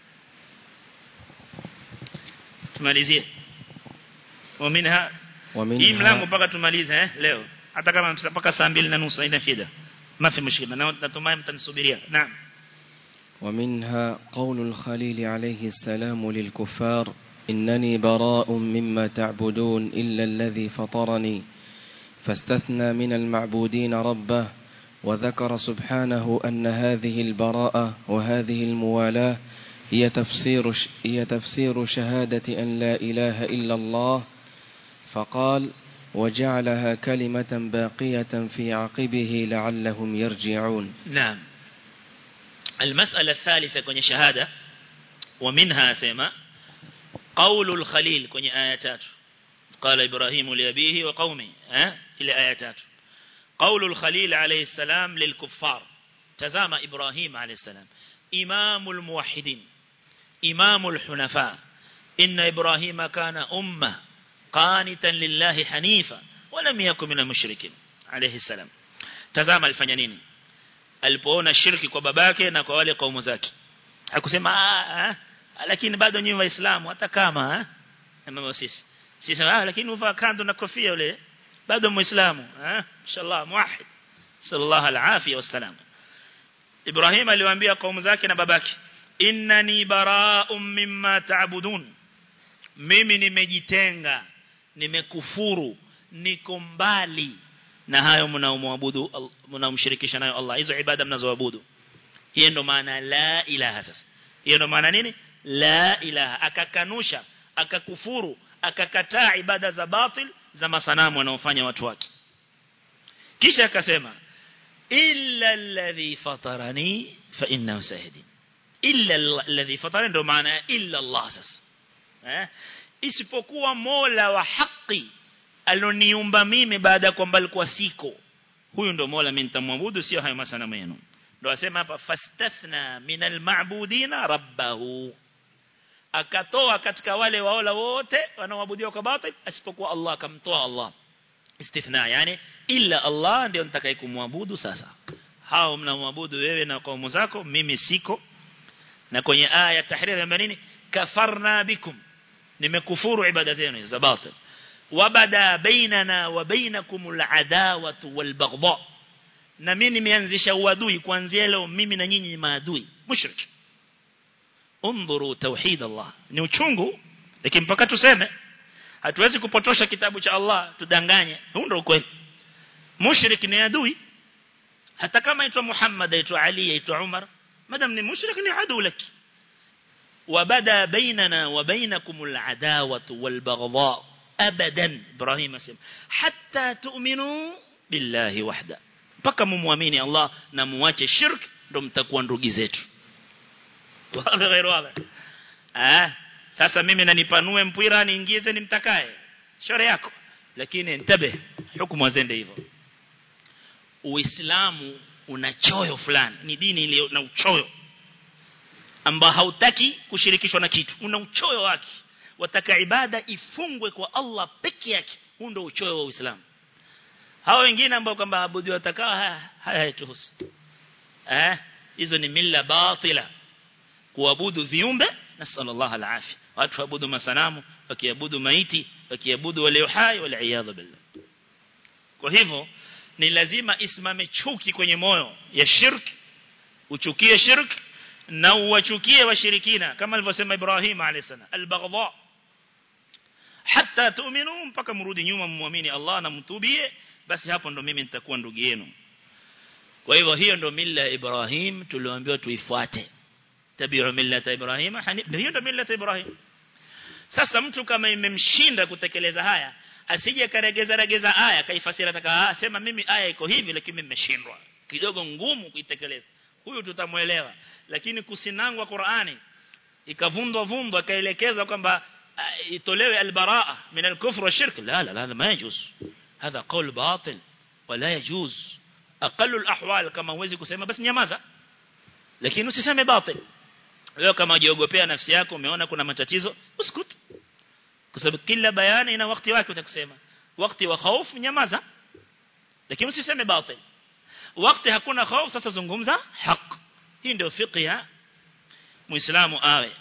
tumalizie ومنها hii mlango mpaka tumalize eh leo hata kama mpaka saa 2 na nusu haina shida ما في مشكله natumai mtanisubiria naam ومنها قول الخليل عليه السلام للكفار إنني براء مما تعبدون إلا الذي فطرني فاستثنى من المعبودين ربه وذكر سبحانه أن هذه البراءة وهذه الموالاة هي تفسير, هي تفسير شهادة أن لا إله إلا الله فقال وجعلها كلمة باقية في عقبه لعلهم يرجعون نعم المسألة الثالثة كوني شهادة ومنها سيما قول الخليل كوني آياتات قال إبراهيم لأبيه وقومه ها إلى آياتات قول الخليل عليه السلام للكفار تزام إبراهيم عليه السلام إمام الموحدين إمام الحنفاء إن إبراهيم كان أمة قانتا لله حنيفا ولم يكن من المشركين عليه السلام تزام الفنانين alipoona shirki kwa babake na kwa wale kaumu zake hakusema lakini bado nyinyi waislamu hata kama eh sisi sisi ah lakini uvaa kando na kofia yule bado muislamu eh inshallah muwahhid sallallahu alafia wasalam Ibrahim aliwaambia kaumu zake na babake innani bara'um mimma ta'budun mimi nimejitenga nimekufuru niko mbali na hayo mnaomwabudu mnaomshirikisha nayo Allah hizo ibada mnazoabudu hiyo ndo maana la ilaha sasa hiyo ndo maana nini la ilaha akakanusha akakufuru akakataa ibada za batil za masanamu wanaofanya watu wake kisha akasema illa alladhi fatarani fa innahu sahdin illa alladhi fatarani ndo maana illa Allah sasa eh isipokuwa Mola wa haki aloniumba mimi baada ya kwamba alikuwa siko huyu ndo Mola mimi nitamwabudu sio hayo masanamu yenu ndo asema hapa fastathna minal ma'budina rabbahu akatoa katika wale waola wote wanaoabudiwa kwa batil asipokuwa Allah akamtoa Allah istithna yani illa Allah ndio nitakaye kumwabudu sasa hao mnamwabudu wewe na kaumu zako mimi siko na kwenye aya tahrir ya nini kafarna bikum nimekufuru ibada zenu za batil wabada bainana wa bainakum al'adawatu walbaghdha na mimi nimeanzisha uadui kuanzia leo mimi na nyinyi maadui mushrik undhuru tauhid Allah ni uchungu lakini mpaka tuseme hatuwezi kupotosha kitabu cha Allah tudanganye huo ndio ukweli mushrik ni adui hata kama aitwa Muhammad aitwa Ali aitwa Umar madam ni mushrik ni adui laki وبدا بيننا وبينكم العداوة والبغضاء أبدا إبراهيم اسم حتى تؤمنوا بالله وحده mpaka mumwamini Allah na muache shirk ndo mtakuwa ndugu zetu wala ghairu wala ah sasa mimi nanipanue mpira niingize nimtakaye shore yako lakini ntabe hukumu zende hivyo Uislamu una choyo fulani ni dini iliyo na uchoyo ambao hautaki kushirikishwa na kitu una uchoyo wake wataka ibada ifungwe kwa Allah peke yake huu ndio uchoyo wa Uislamu hao wengine ambao kwamba abudu watakao haya hayatuhusu eh hizo ni mila batila kuabudu viumbe na sallallahu alafia watu waabudu masanamu wakiabudu maiti wakiabudu walio hai wal iyadha billah kwa hivyo ni lazima isimame chuki kwenye moyo ya shirki uchukie shirki na uwachukie washirikina kama alivyosema Ibrahim alayhisalam al-baghdha hatta tu'minu mpaka mrudi nyuma muamini Allah na mtubie basi hapo ndo mimi nitakuwa ndugu yenu kwa hivyo hiyo ndo mila ya Ibrahim tulioambiwa tuifuate tabi'u millata Ibrahim hanif hiyo ndo mila ya Ibrahim sasa mtu kama imemshinda kutekeleza haya asije karegeza regeza aya kaifasiri ataka sema mimi aya iko hivi lakini mimi nimeshindwa kidogo ngumu kuitekeleza huyu tutamuelewa lakini kusinangwa Qur'ani ikavundwa vundwa akaelekeza kwamba itolewe albaraa min alkufr wa shirk la la la ma yajuz hadha qawl batil wala yajuz aqallu alahwal kama huwezi kusema basi nyamaza lakini usiseme batil leo kama ujiogopea nafsi yako umeona kuna matatizo usikut kwa sababu kila bayani ina wakati wake utakusema wakati wa hofu nyamaza lakini usiseme batil wakati hakuna hofu sasa zungumza haki hii ndio fiqh ya muislamu awe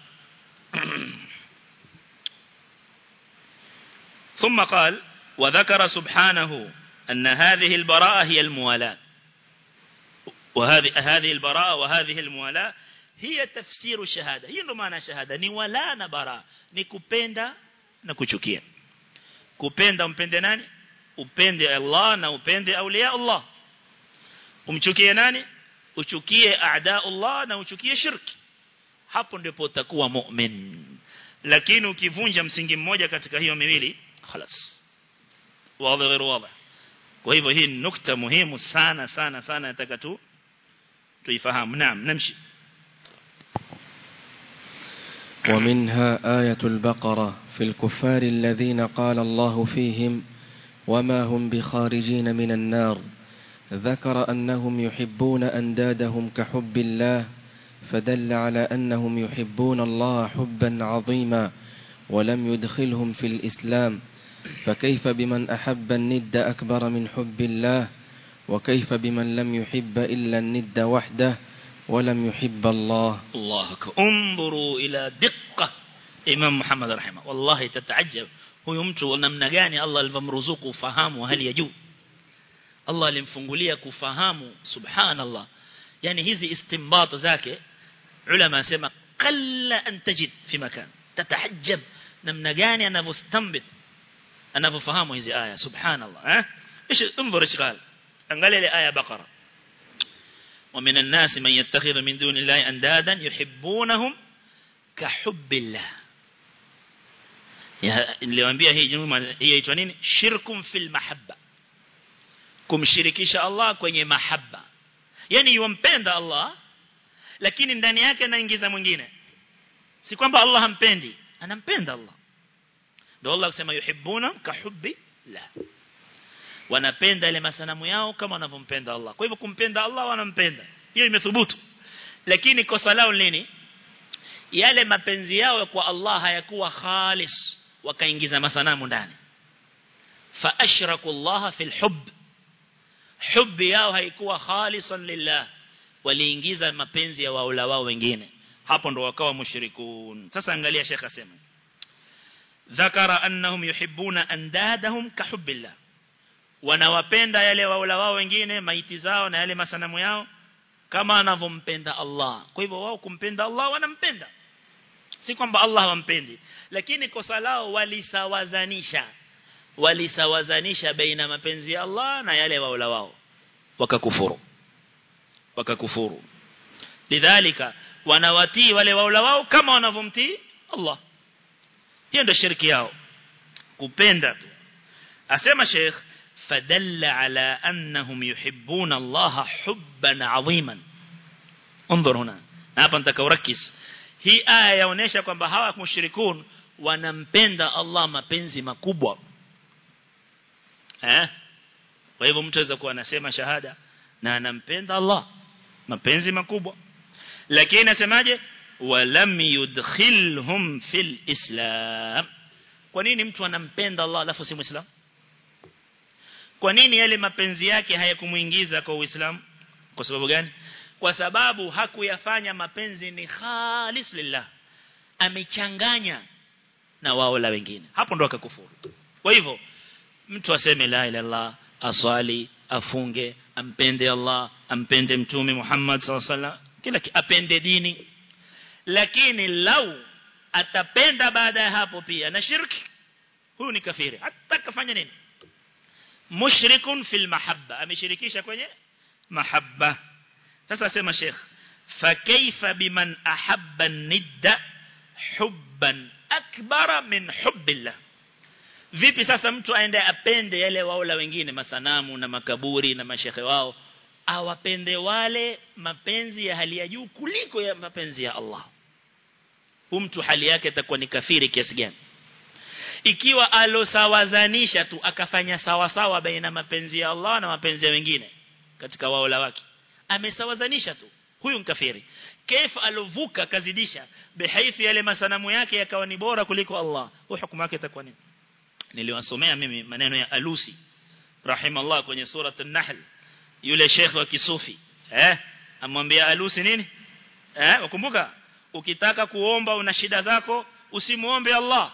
ثم قال وذكر سبحانه أن هذه البراءة هي الموالاة وهذه هذه البراءة وهذه الموالاة هي تفسير الشهادة هي ndo maana shahada ni wala na bara ni kupenda na kuchukia kupenda umpende nani upende Allah na upende aulia Allah umchukie nani uchukie aada Allah na uchukie shirki hapo ndipo utakuwa mu'min lakini ukivunja msingi mmoja katika hiyo miwili خلاص واضح غير واضح kwa hivyo hii nukta muhimu sana sana sana nataka tu tuifahamu naam namshi ومنها آية البقرة في الكفار الذين قال الله فيهم وما هم بخارجين من النار ذكر أنهم يحبون أندادهم كحب الله فدل على أنهم يحبون الله حبا عظيما ولم يدخلهم في الإسلام فكيف بمن أحب الند أكبر من حب الله وكيف بمن لم يحب إلا الند وحده ولم يحب الله الله أكبر انظروا إلى دقة إمام محمد رحمه والله تتعجب huyu mtu namna gani Allah alivyomruzuku ufahamu hali ya juu Allah alimfungulia kufahamu subhanallah yani hizi istinbat zake ulama asema qalla an tajid fi makan tatahajjab namna gani anavyostambit anavyofahamu hizi aya subhanallah eh ايش انظر ايش قال angalia ile aya baqara ومن الناس من يتخذ من دون الله اندادا يحبونهم كحب الله niliwaambia hii nyuma hii inaitwa nini shirkum fil mahabba kumshirikisha Allah kwenye mahabba yani yumpenda Allah lakini ndani yake anaingiza mwingine si kwamba Allah hampendi anampenda Allah ndio Allah kusema yuhibbuna kahubbi la wanapenda ile masanamu yao kama wanavyompenda Allah kwa hivyo kumpenda Allah wanampenda hiyo imethubutu lakini kosa lao nini yale mapenzi yao kwa Allah hayakuwa khalis wakaingiza masanamu ndani fa ashraku Allah fil hubb hubbi yao haikuwa khalisan lillah waliingiza mapenzi ya waula wao wengine hapo ndo wakawa mushrikun sasa angalia Sheikh asema ذكر أنهم يحبون أندادهم كحب الله wanawapenda yale waula wao wengine maiti zao na yale masanamu yao kama anavompenda Allah kwa hivyo wao kumpenda Allah wanampenda si kwamba Allah hawampendi lakini kosa lao walisawazanisha walisawazanisha baina mapenzi ya Allah na yale waula wao wakakufuru wakakufuru lidhalika wanawatii wale waula wao kama wanavomtii Allah hiyo ndio shirki yao kupenda tu asema Sheikh fadalla ala annahum yuhibbuna Allah hubban aziman انظر هنا hapa nataka urakis hii aya yaonesha kwamba hawa mushrikun wanampenda Allah mapenzi makubwa eh kwa hivyo mtu aweza kuwa anasema shahada na anampenda Allah mapenzi makubwa lakini nasemaje ولم يدخلهم في الإسلام kwa nini mtu anampenda Allah alafu si muislam kwa nini yale mapenzi yake hayakumuingiza kwa uislamu kwa sababu gani kwa sababu hakuyafanya mapenzi ni khalis lillah amechanganya na wao la wengine hapo ndo akakufuru kwa hivyo mtu aseme la ilaha illallah aswali afunge ampende Allah ampende mtume Muhammad sallallahu alaihi wasallam kila apende dini lakini lau atapenda baada ya hapo pia na shirki huyu ni kafiri hata kafanya nini mushrikun fil mahabba ameshirikisha kwenye mahabba sasa sema sheikh fa kaifa biman ahabba nidda hubban akbara min hubbillah vipi sasa mtu aende apende yale wao la wengine masanamu na makaburi na mashehe wao awapende wale mapenzi ya hali ya juu kuliko ya mapenzi ya Allah huyu mtu hali yake itakuwa ni kafiri kiasi gani ikiwa alosawazanisha tu akafanya sawa sawa baina mapenzi ya Allah na mapenzi ya wengine katika wao la wake amesawazanisha tu huyu ni kafiri kaifa alovuka kazidisha bihaithi yale masanamu yake yakawa ni bora kuliko Allah huyu hukumu yake itakuwa nini niliwasomea mimi maneno ya Alusi rahimallah kwenye sura an-Nahl yule sheikh wa kisufi eh amwambia Alusi nini eh ukumbuka ukitaka kuomba una shida zako usimuombe Allah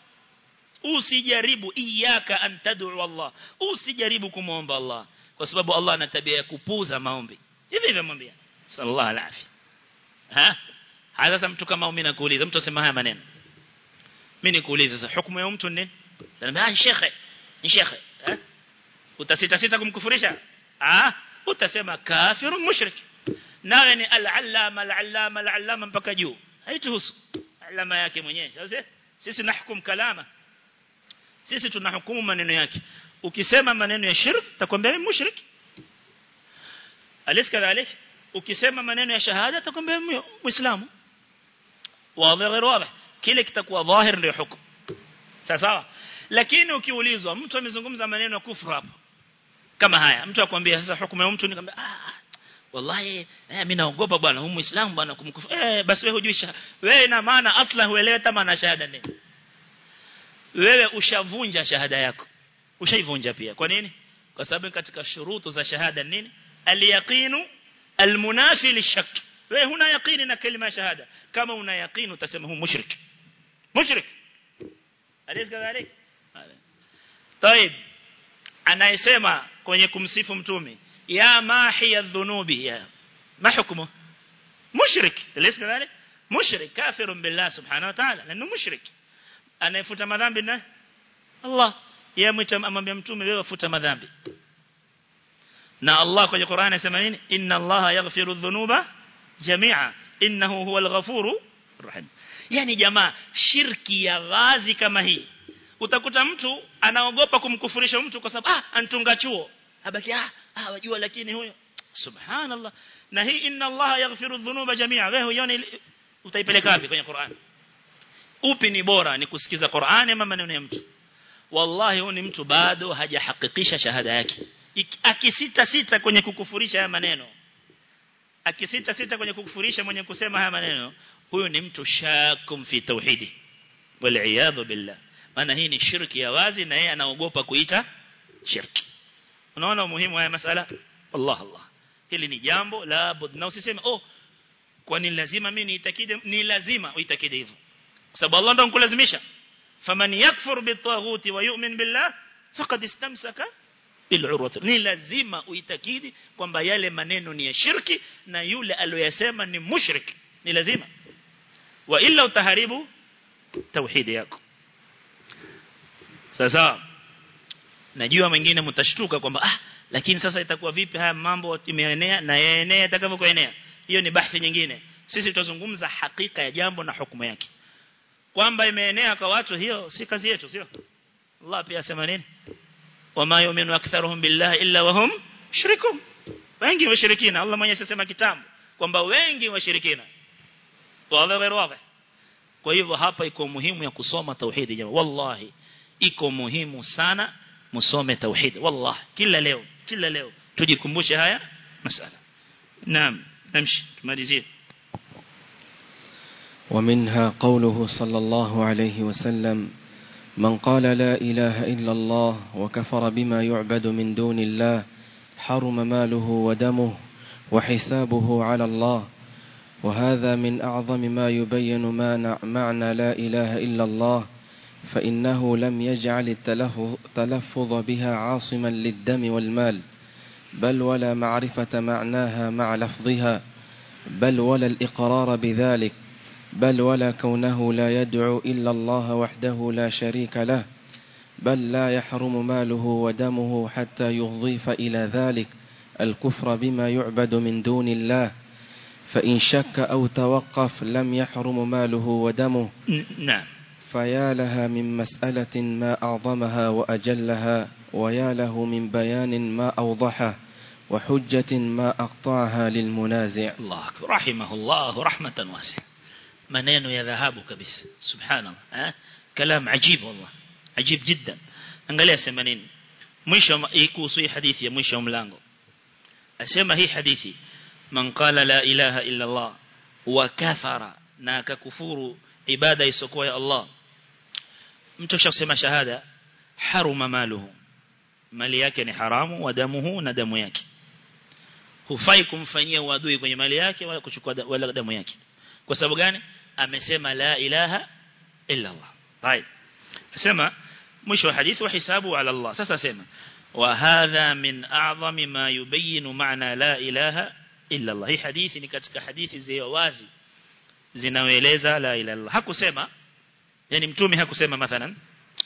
usijaribu iyaka an tad'u Allah usijaribu kumuomba Allah kwa sababu Allah ana tabia ya kupuza maombi hivi hivi amwambia sallallahu alaihi ha haya sasa mtu kama mimi nakuuliza mtu asema haya maneno mimi nikuuliza sasa hukumu ya mtu nini Anambia ni shekhe, ni shekhe. Eh? Utasita sita kumkufurisha? Ah, utasema kafirun mushrik. Nawe ni al-allama al-allama al-allama mpaka juu. Haituhusu. Alama yake mwenyewe. Sasa sisi nahkum kalama. Sisi tunahukumu maneno yake. Ukisema maneno ya shirk, takwambia wewe mushrik. Alis kadhalik, ukisema maneno ya shahada takwambia muislamu. Wazi غير واضح. Kile kitakuwa dhahir ndio hukumu. Sawa lakini ukiulizwa mtu amezungumza maneno ya kufuru hapo kama haya mtu akwambia sasa hukumu ya mtu nikamwambia ah wallahi eh mimi naogopa bwana huyu muislamu bwana kumkufu eh basi wewe hujui wewe ina maana asla huelewi kama na shahada nini wewe ushavunja shahada yako ushaivunja pia kwa nini kwa sababu katika shurutu za shahada nini al-yaqinu al-munafi lishak wewe huna yaqini na kalima shahada kama una yaqini utasema huyu mushrik mushrik أليس كذلك طيب anayesema kwenye kumsifu mtume ya mahi adh-dhunubi ya ma hukumu mushrik أليس كذلك mushrik kafir billah subhanahu wa ta'ala lanu mushrik anayefuta madhambi na Allah yeye mwita amwambia mtume wewe futa madhambi na Allah kwenye Qur'an anasema nini inna Allah yaghfiru dhunuba jami'a innahu huwal ghafuru rahim yani jamaa shirki ya ghazi kama hii utakuta mtu anaogopa kumkufurisha mtu kwa sababu ah antunga chuo habaki ah ah wajua lakini huyo subhanallah na hii inna Allah yaghfiru dhunuba jami'a wewe uone utaipeleka wapi kwenye Qur'an upi ni bora ni kusikiza Qur'an ama maneno ya mtu wallahi huyu ni mtu bado hajahakikisha shahada yake akisita sita kwenye kukufurisha haya maneno akisita sita kwenye kukufurisha mwenye kusema haya maneno huyo ni mtu shakum fi tauhidi wal billah maana hii ni shirki ya wazi na yeye anaogopa kuita shirki unaona umuhimu haya masala Allah Allah hili ni jambo la bud na usiseme oh kwani lazima mimi niitakide ni lazima uitakide hivyo kwa sababu Allah ndo ankulazimisha faman yakfur bitaghuti wa yu'min billah faqad istamsaka bil'urwati ni lazima uitakidi kwamba yale maneno ni ya shirki na yule aliyosema ni mushrik ni lazima wa illa utaharibu tauhidi yako sasa najua mwingine mtashtuka kwamba ah lakini sasa itakuwa vipi haya mambo imeenea na yaenea itakavyokuenea hiyo ni bahthi nyingine sisi tutazungumza hakika ya jambo na hukumu yake kwamba imeenea kwa watu hiyo si kazi yetu sio Allah pia asema nini wama yu'minu aktharuhum billahi illa wahum shirikun wengi washirikina Allah mwenyewe sema kitambo kwamba wengi washirikina wawe غير واضح kwa hivyo hapa iko muhimu ya kusoma tauhidi jamaa wallahi iko muhimu sana musome tauhidi wallahi kila leo kila leo tujikumbushe haya masala naam namshi tumalizie ومنها قوله صلى الله عليه وسلم من قال لا إله إلا الله وكفر بما يعبد من دون الله حرم ماله ودمه وحسابه على الله وهذا من أعظم ما يبين معنى لا إله إلا الله فإنه لم يجعل التلفظ بها عاصما للدم والمال بل ولا معرفة معناها مع لفظها بل ولا الإقرار بذلك بل ولا كونه لا يدعو إلا الله وحده لا شريك له بل لا يحرم ماله ودمه حتى يضيف إلى ذلك الكفر بما يعبد من دون الله فإن شك أو توقف لم يحرم ماله ودمه نعم فيا لها من مسألة ما أعظمها وأجلها ويا له من بيان ما أوضحه وحجة ما أقطعها للمنازع الله أكبر رحمه الله رحمة واسعة maneno ya dhahabu kabisa subhanallah eh kalam ajib wallah ajib jiddan angalia sema nini mwisho kuhusu hii hadithi ya mwisho mlango asema hii hadithi man qala la ilaha illa Allah wa kafara na akakufuru ibada isokuwa ya Allah mtu akisema shahada haruma maluhu mali yake ni haramu wa damuhu na damu yake hufai kumfanyia uadui kwenye mali yake wala kuchukua wala damu yake kwa sababu gani amesema la ilaha illa Allah طيب asema mwisho wa hadithi wa hisabu ala Allah sasa asema wa hadha min a'zami ma yubayyin ma'na la ilaha illa Allah hii hadithi ni katika hadithi zile wazi zinaoeleza la ilaha illa Allah hakusema yani mtume hakusema mathalan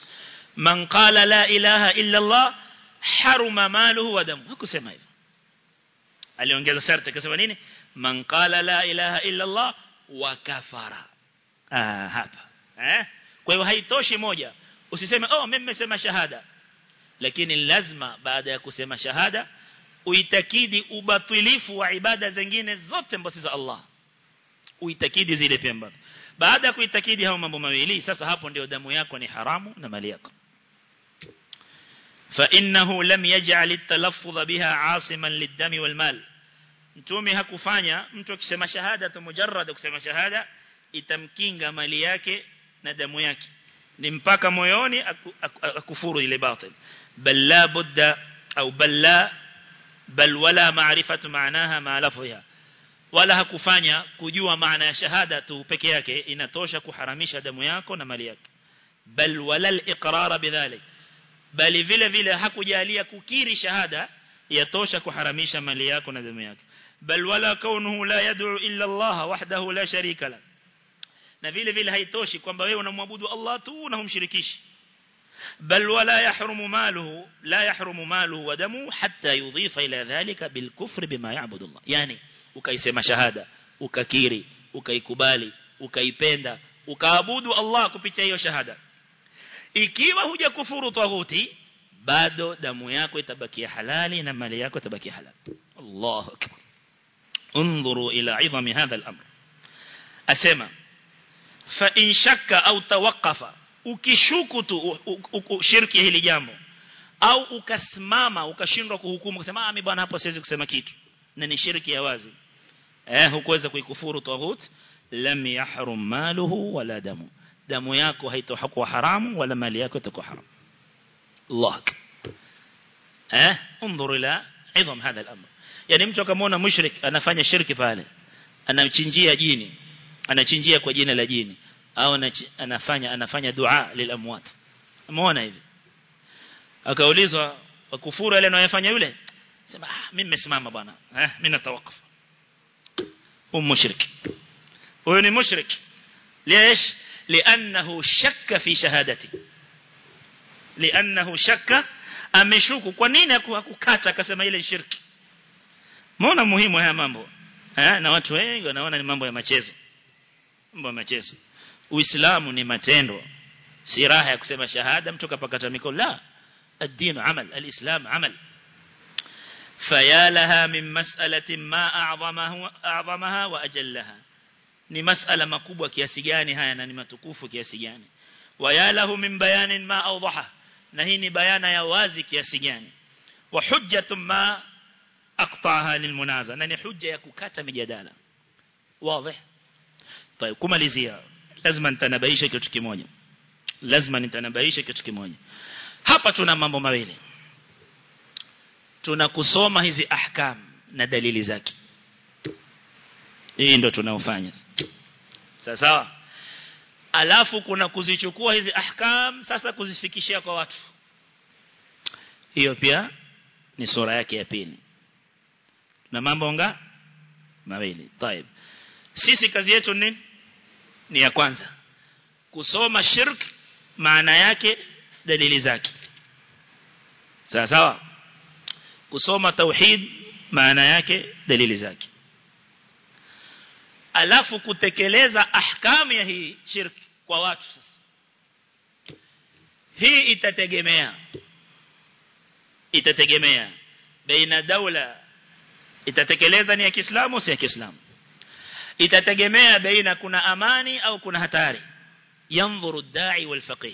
man qala la ilaha illa Allah haruma maluhu wa damu hakusema hivyo aliongeza sharti akasema nini man qala la ilaha illa Allah wa kafara ah hapa eh kwa hiyo haitoshi moja usiseme oh mimi nimesema shahada lakini lazima baada ya kusema shahada uitakidi ubatilifu wa ibada zingine zote ambazo za Allah uitakidi zile pia ambazo baada ya kuitakidi hao mambo mawili sasa hapo ndio damu yako ni haramu na mali yako فإنه لم يجعل التلفظ بها عاصما للدم والمال mtume hakufanya mtu akisema shahada tu mujarrad kusema shahada itamkinga mali yake na damu yake ni mpaka moyoni akufuru ile batil bal la budda au bal la bal wala ma'rifatu maanaha ma lafziha wala hakufanya kujua maana ya shahada tu peke yake inatosha kuharamisha damu yako na mali yake bal wala al-iqrar bidhalik bali vile vile hakujalia kukiri shahada yatosha kuharamisha mali yako na damu yako bal wala kaunuhu la yad'u illa Allah wahdahu la sharika la na vile vile haitoshi kwamba wewe unamwabudu Allah tu na humshirikishi bal wala yahrumu maluhu la yahrumu maluhu wa damu hatta yudhifa ila dhalika bil kufri bima ya'budu Allah yani ukaisema shahada ukakiri ukaikubali ukaipenda ukaabudu Allah kupitia hiyo shahada ikiwa hujakufuru taghuti bado damu yako itabakia halali na mali yako itabakia halali Allahu akbar انظروا الى عظم هذا الامر اسمع فان شك او توقف ukishuku tu shirki hili jambo au ukasimama ukashindwa kuhukumu kusema ah mimi bwana hapo siwezi kusema kitu na ni shirki ya wazi eh hukuweza kuikufuru taghut lam yahrum maluhu wala damu damu yako haitokuwa haramu wala mali yako itakuwa haramu Allah eh انظر الى عظم هذا الامر yani mtu akamwona mushrik anafanya shirki pale anamchinjia jini anachinjia kwa jina la jini au anafanya anafanya dua lilamwat umeona hivi akaulizwa kufuru ile anayofanya yule sema ah mimi nimesimama bwana eh mimi natawakaf hum mushrik huyo ni mushrik ليش لانه شك في شهادتي لانه شك ameshuku kwa nini hakukata akasema ile shirki Mbona muhimu haya mambo? Eh, na watu wengi wanaona ni mambo ya machezo. Mambo ya machezo. Uislamu ni matendo. Si raha ya kusema shahada mtu kapakata mikono la. الدين عمل الإسلام عمل فيا لها من مسألة ما أعظمه أعظمها وأجلها ni masala makubwa kiasi gani haya na ni matukufu kiasi gani waya lahu min bayanin ma awdaha na hii ni bayana ya wazi kiasi gani wa hujjatun ma aqta'aha lilmunaza na ni hujja ya kukata mijadala wazi طيب kumalizia lazima nitanabaisha kitu kimoja lazima nitanabaisha kitu kimoja hapa tuna mambo mawili tuna kusoma hizi ahkam na dalili zake hii ndo tunaofanya sawa sawa alafu kuna kuzichukua hizi ahkam sasa kuzifikishia kwa watu hiyo pia ni sura yake ya pili na mambo nga mawili طيب sisi kazi yetu ni ni ya kwanza kusoma shirk maana yake dalili zake sawa sawa kusoma tauhid maana yake dalili zake alafu kutekeleza ahkamu ya hii shirk kwa watu sasa hii itategemea itategemea baina daula itatekeleza ni ya Kiislamu si ya Kiislamu itategemea baina kuna amani au kuna hatari yanzuru dai wal faqih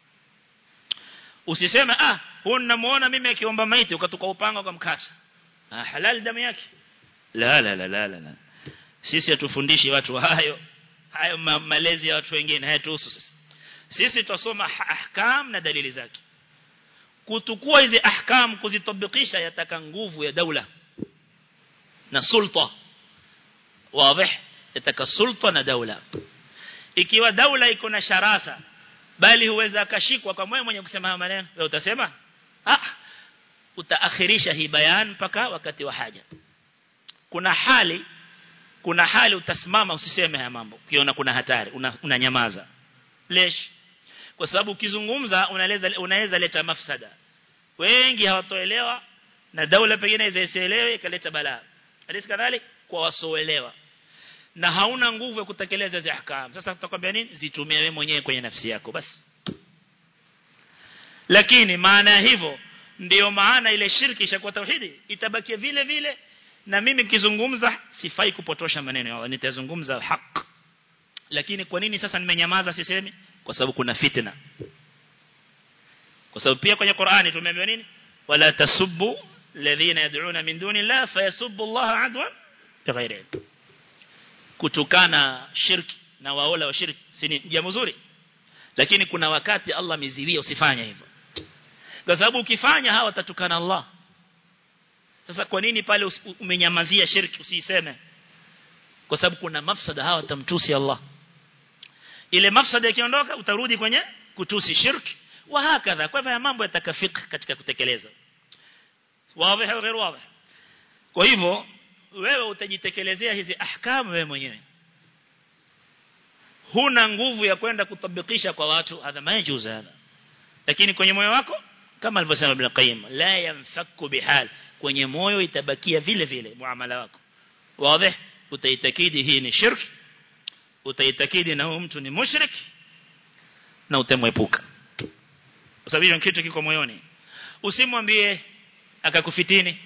usiseme ah huyu namuona mimi akiomba maiti ukatoka upanga ukamkata ah halal damu yake la la la la la sisi hatufundishi watu hayo hayo ma malezi ya watu wengine hayatuhusu sisi sisi tutasoma ahkam na dalili zake kutukua hizi ahkam kuzitabikisha yataka nguvu ya daula na sulta wazi yataka sulta na daula ikiwa daula iko na sharasa bali huweza akashikwa kwa moyo mwenye kusema haya maneno wewe utasema ah utaakhirisha hii bayan mpaka wakati wa haja kuna hali kuna hali utasimama usiseme haya mambo ukiona kuna hatari unanyamaza una lesh kwa sababu ukizungumza unaweza unaweza leta mafsada wengi hawatoelewa na daula pengine isielewe ikaleta balaa alisi kadhalik kwa wasoelewa na hauna nguvu ya kutekeleza hizo ahkam sasa tutakwambia nini zitumie wewe mwenyewe kwenye nafsi yako basi lakini maana ya hivyo ndiyo maana ile shirki ishakuwa tauhidi itabakia vile vile na mimi nikizungumza sifai kupotosha maneno ya Allah nitazungumza haki lakini kwa nini sasa nimenyamaza sisemi kwa sababu kuna fitna kwa sababu pia kwenye Qur'ani tumeambiwa nini wala tasubbu alladhina yad'una min duni Allah fayasubbu Allah adwan bighairi kutukana shirki na waola wa shirki si jambo zuri lakini kuna wakati Allah ameziwia usifanye hivyo kwa sababu ukifanya hawa watatukana Allah sasa kwa nini pale umenyamazia shirki usiseme kwa sababu kuna mafsada hawa tamtusi Allah ile mafsada ikiondoka utarudi kwenye kutusi shirki wa hakadha kwa hivyo mambo yatakafika katika kutekeleza wazi au غير wazi kwa hivyo wewe utajitekelezea hizi ahkamu wewe mwenyewe huna nguvu ya kwenda kutabikisha kwa watu hadha majuzu hadha lakini kwenye moyo wako kama alivyosema Ibn Qayyim la yanfaku bihal kwenye moyo itabakia vile vile muamala wako wazi utaitakidi hii ni shirki utaitakidi na huyo mtu ni mushrik na utemwepuka kwa sababu hiyo kitu kiko moyoni usimwambie akakufitini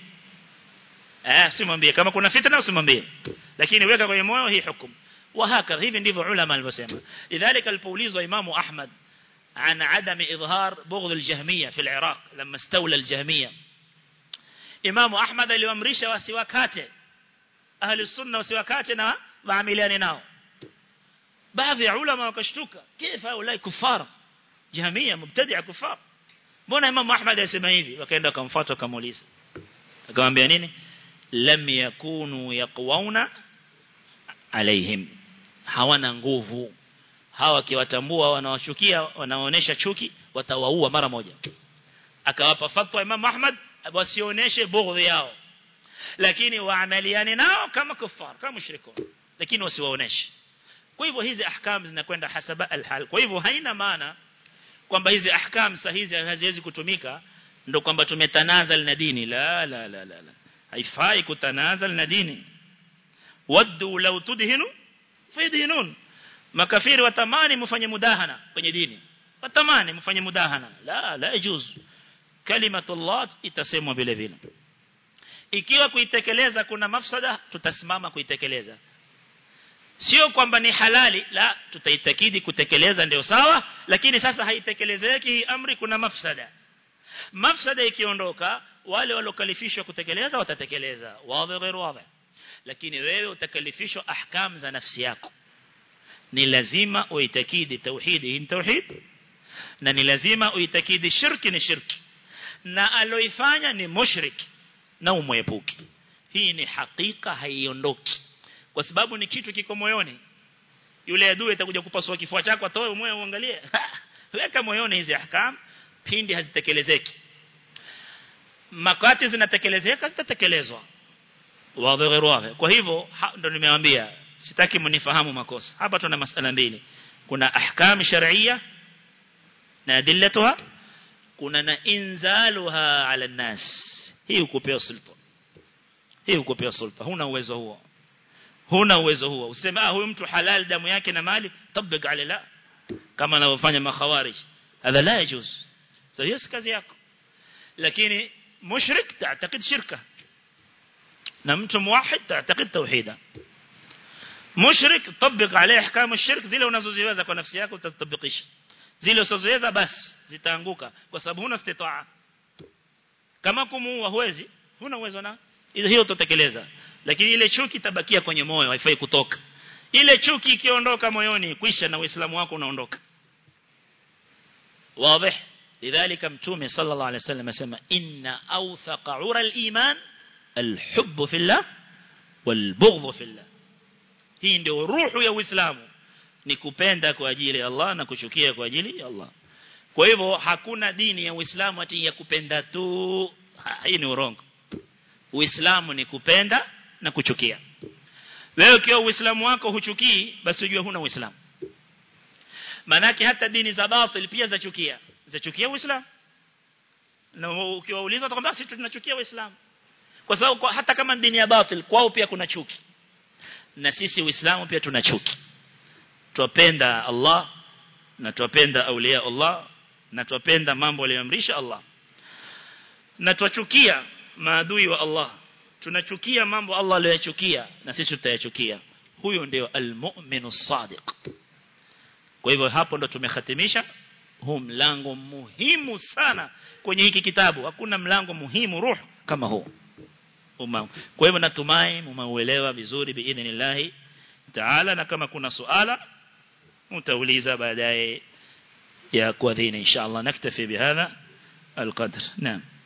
eh usimwambie kama kuna fitna usimwambie lakini weka kwenye moyo hii hukumu وهكذا hivi ndivyo ulama walivyosema lidhalika alipoulizwa imamu ahmad عن عدم إظهار بغض الجهمية في العراق لما استولى الجهمية إمام أحمد aliamrisha wasiwakate ahli sunna wasiwakate na waamiliane nao baadhi ya ulama wakashtuka kifa ulai kufara jahmia mubtadi'a kufar mbona imam ahmad asema hivi wakaenda kumfuata kumuuliza akamwambia nini lam yakunu yaqwauna alaihim hawana nguvu hawa kiwatambua wanawashukia wanaonesha chuki watawaua mara moja akawapa fatwa imam ahmad wasioneshe bughdhi yao lakini waamaliane nao kama kufar kama mushrikun lakini wasiwaoneshe kwa hivyo hizi ahkam zinakwenda hasaba alhal kwa hivyo haina maana kwamba hizi ahkam sahihi haziwezi kutumika ndo kwamba tumetanazal na dini la la la la, la. haifai kutanazal na dini waddu law tudhinu fidhinun makafiri watamani mfanye mudahana kwenye dini watamani mfanye mudahana la la yajuz kalimatullah itasemwa vile vile ikiwa kuitekeleza kuna mafsada tutasimama kuitekeleza sio kwamba ni halali la tutaitakidi kutekeleza ndio sawa lakini sasa haitekelezeki hii amri kuna mafsada mafsada ikiondoka wale walokalifishwa kutekeleza watatekeleza wazi غير wazi lakini wewe utakalifishwa ahkam za nafsi yako ni lazima uitakidi tauhidi ni tauhid na ni lazima uitakidi shirki ni shirki na aloifanya ni mushrik na umwepuki hii ni hakika haiondoki kwa sababu ni kitu kiko moyoni yule adui atakuja kupasua kifua chako atoe moyo uangalie weka moyoni hizi ahkam pindi hazitekelezeki makati zinatekelezeka zitatekelezwa wazi wazi kwa hivyo ndo nimewaambia sitaki mnifahamu makosa hapa tuna masala mbili kuna ahkam shar'iyya na adillatuha kuna na inzaluha ala nas hii ukupewa sulta hii ukupewa sulta huna uwezo huo huna uwezo huo useme ah huyu mtu halal damu yake na mali tabik ala la kama anavyofanya makhawarij hadha la yajuz so hiyo si kazi yako lakini mushrik تعتقد shirka na mtu muwahid تعتقد tauhida mushrik tabik عليه احكام الشرك zile unazoziweza kwa nafsi yako utatabikisha zile usizoweza basi zitaanguka kwa sababu huna istitaa kama kumuua huwezi huna uwezo na hiyo utatekeleza lakini ile chuki tabakia kwenye moyo haifai kutoka ile chuki ikiondoka moyoni kwisha na uislamu wako unaondoka wazi لذلك متومي صلى الله عليه وسلم اسمع إن أوثق عرى الإيمان الحب في الله والبغض في الله hii ndio ruhu ya Uislamu ni kupenda kwa ajili ya Allah na kuchukia kwa ajili ya Allah kwa hivyo hakuna dini ya Uislamu ati ya kupenda tu hii ni urongo Uislamu ni kupenda na kuchukia wewe ukiwa Uislamu wako huchukii basi ujue huna Uislamu manake hata dini za batil pia zachukia zachukia Uislamu na ukiwauliza watakwambia sisi tunachukia Uislamu kwa sababu kwa, hata kama dini ya batil kwao pia kuna chuki na sisi Uislamu pia tuna chuki twapenda Allah na twapenda aulia Allah na twapenda mambo aliyoamrisha Allah na twachukia maadui wa Allah tunachukia mambo Allah aliyoyachukia na sisi tutayachukia huyo ndio almu'minu sadiq kwa hivyo hapo ndo tumehatimisha huu mlango muhimu sana kwenye hiki kitabu hakuna mlango muhimu ruh kama huu umam kwa hivyo natumai mmeuelewa vizuri biidhnillah taala na kama kuna suala mtauliza baadaye ya kuadhini inshallah naktafi bihadha القدر نعم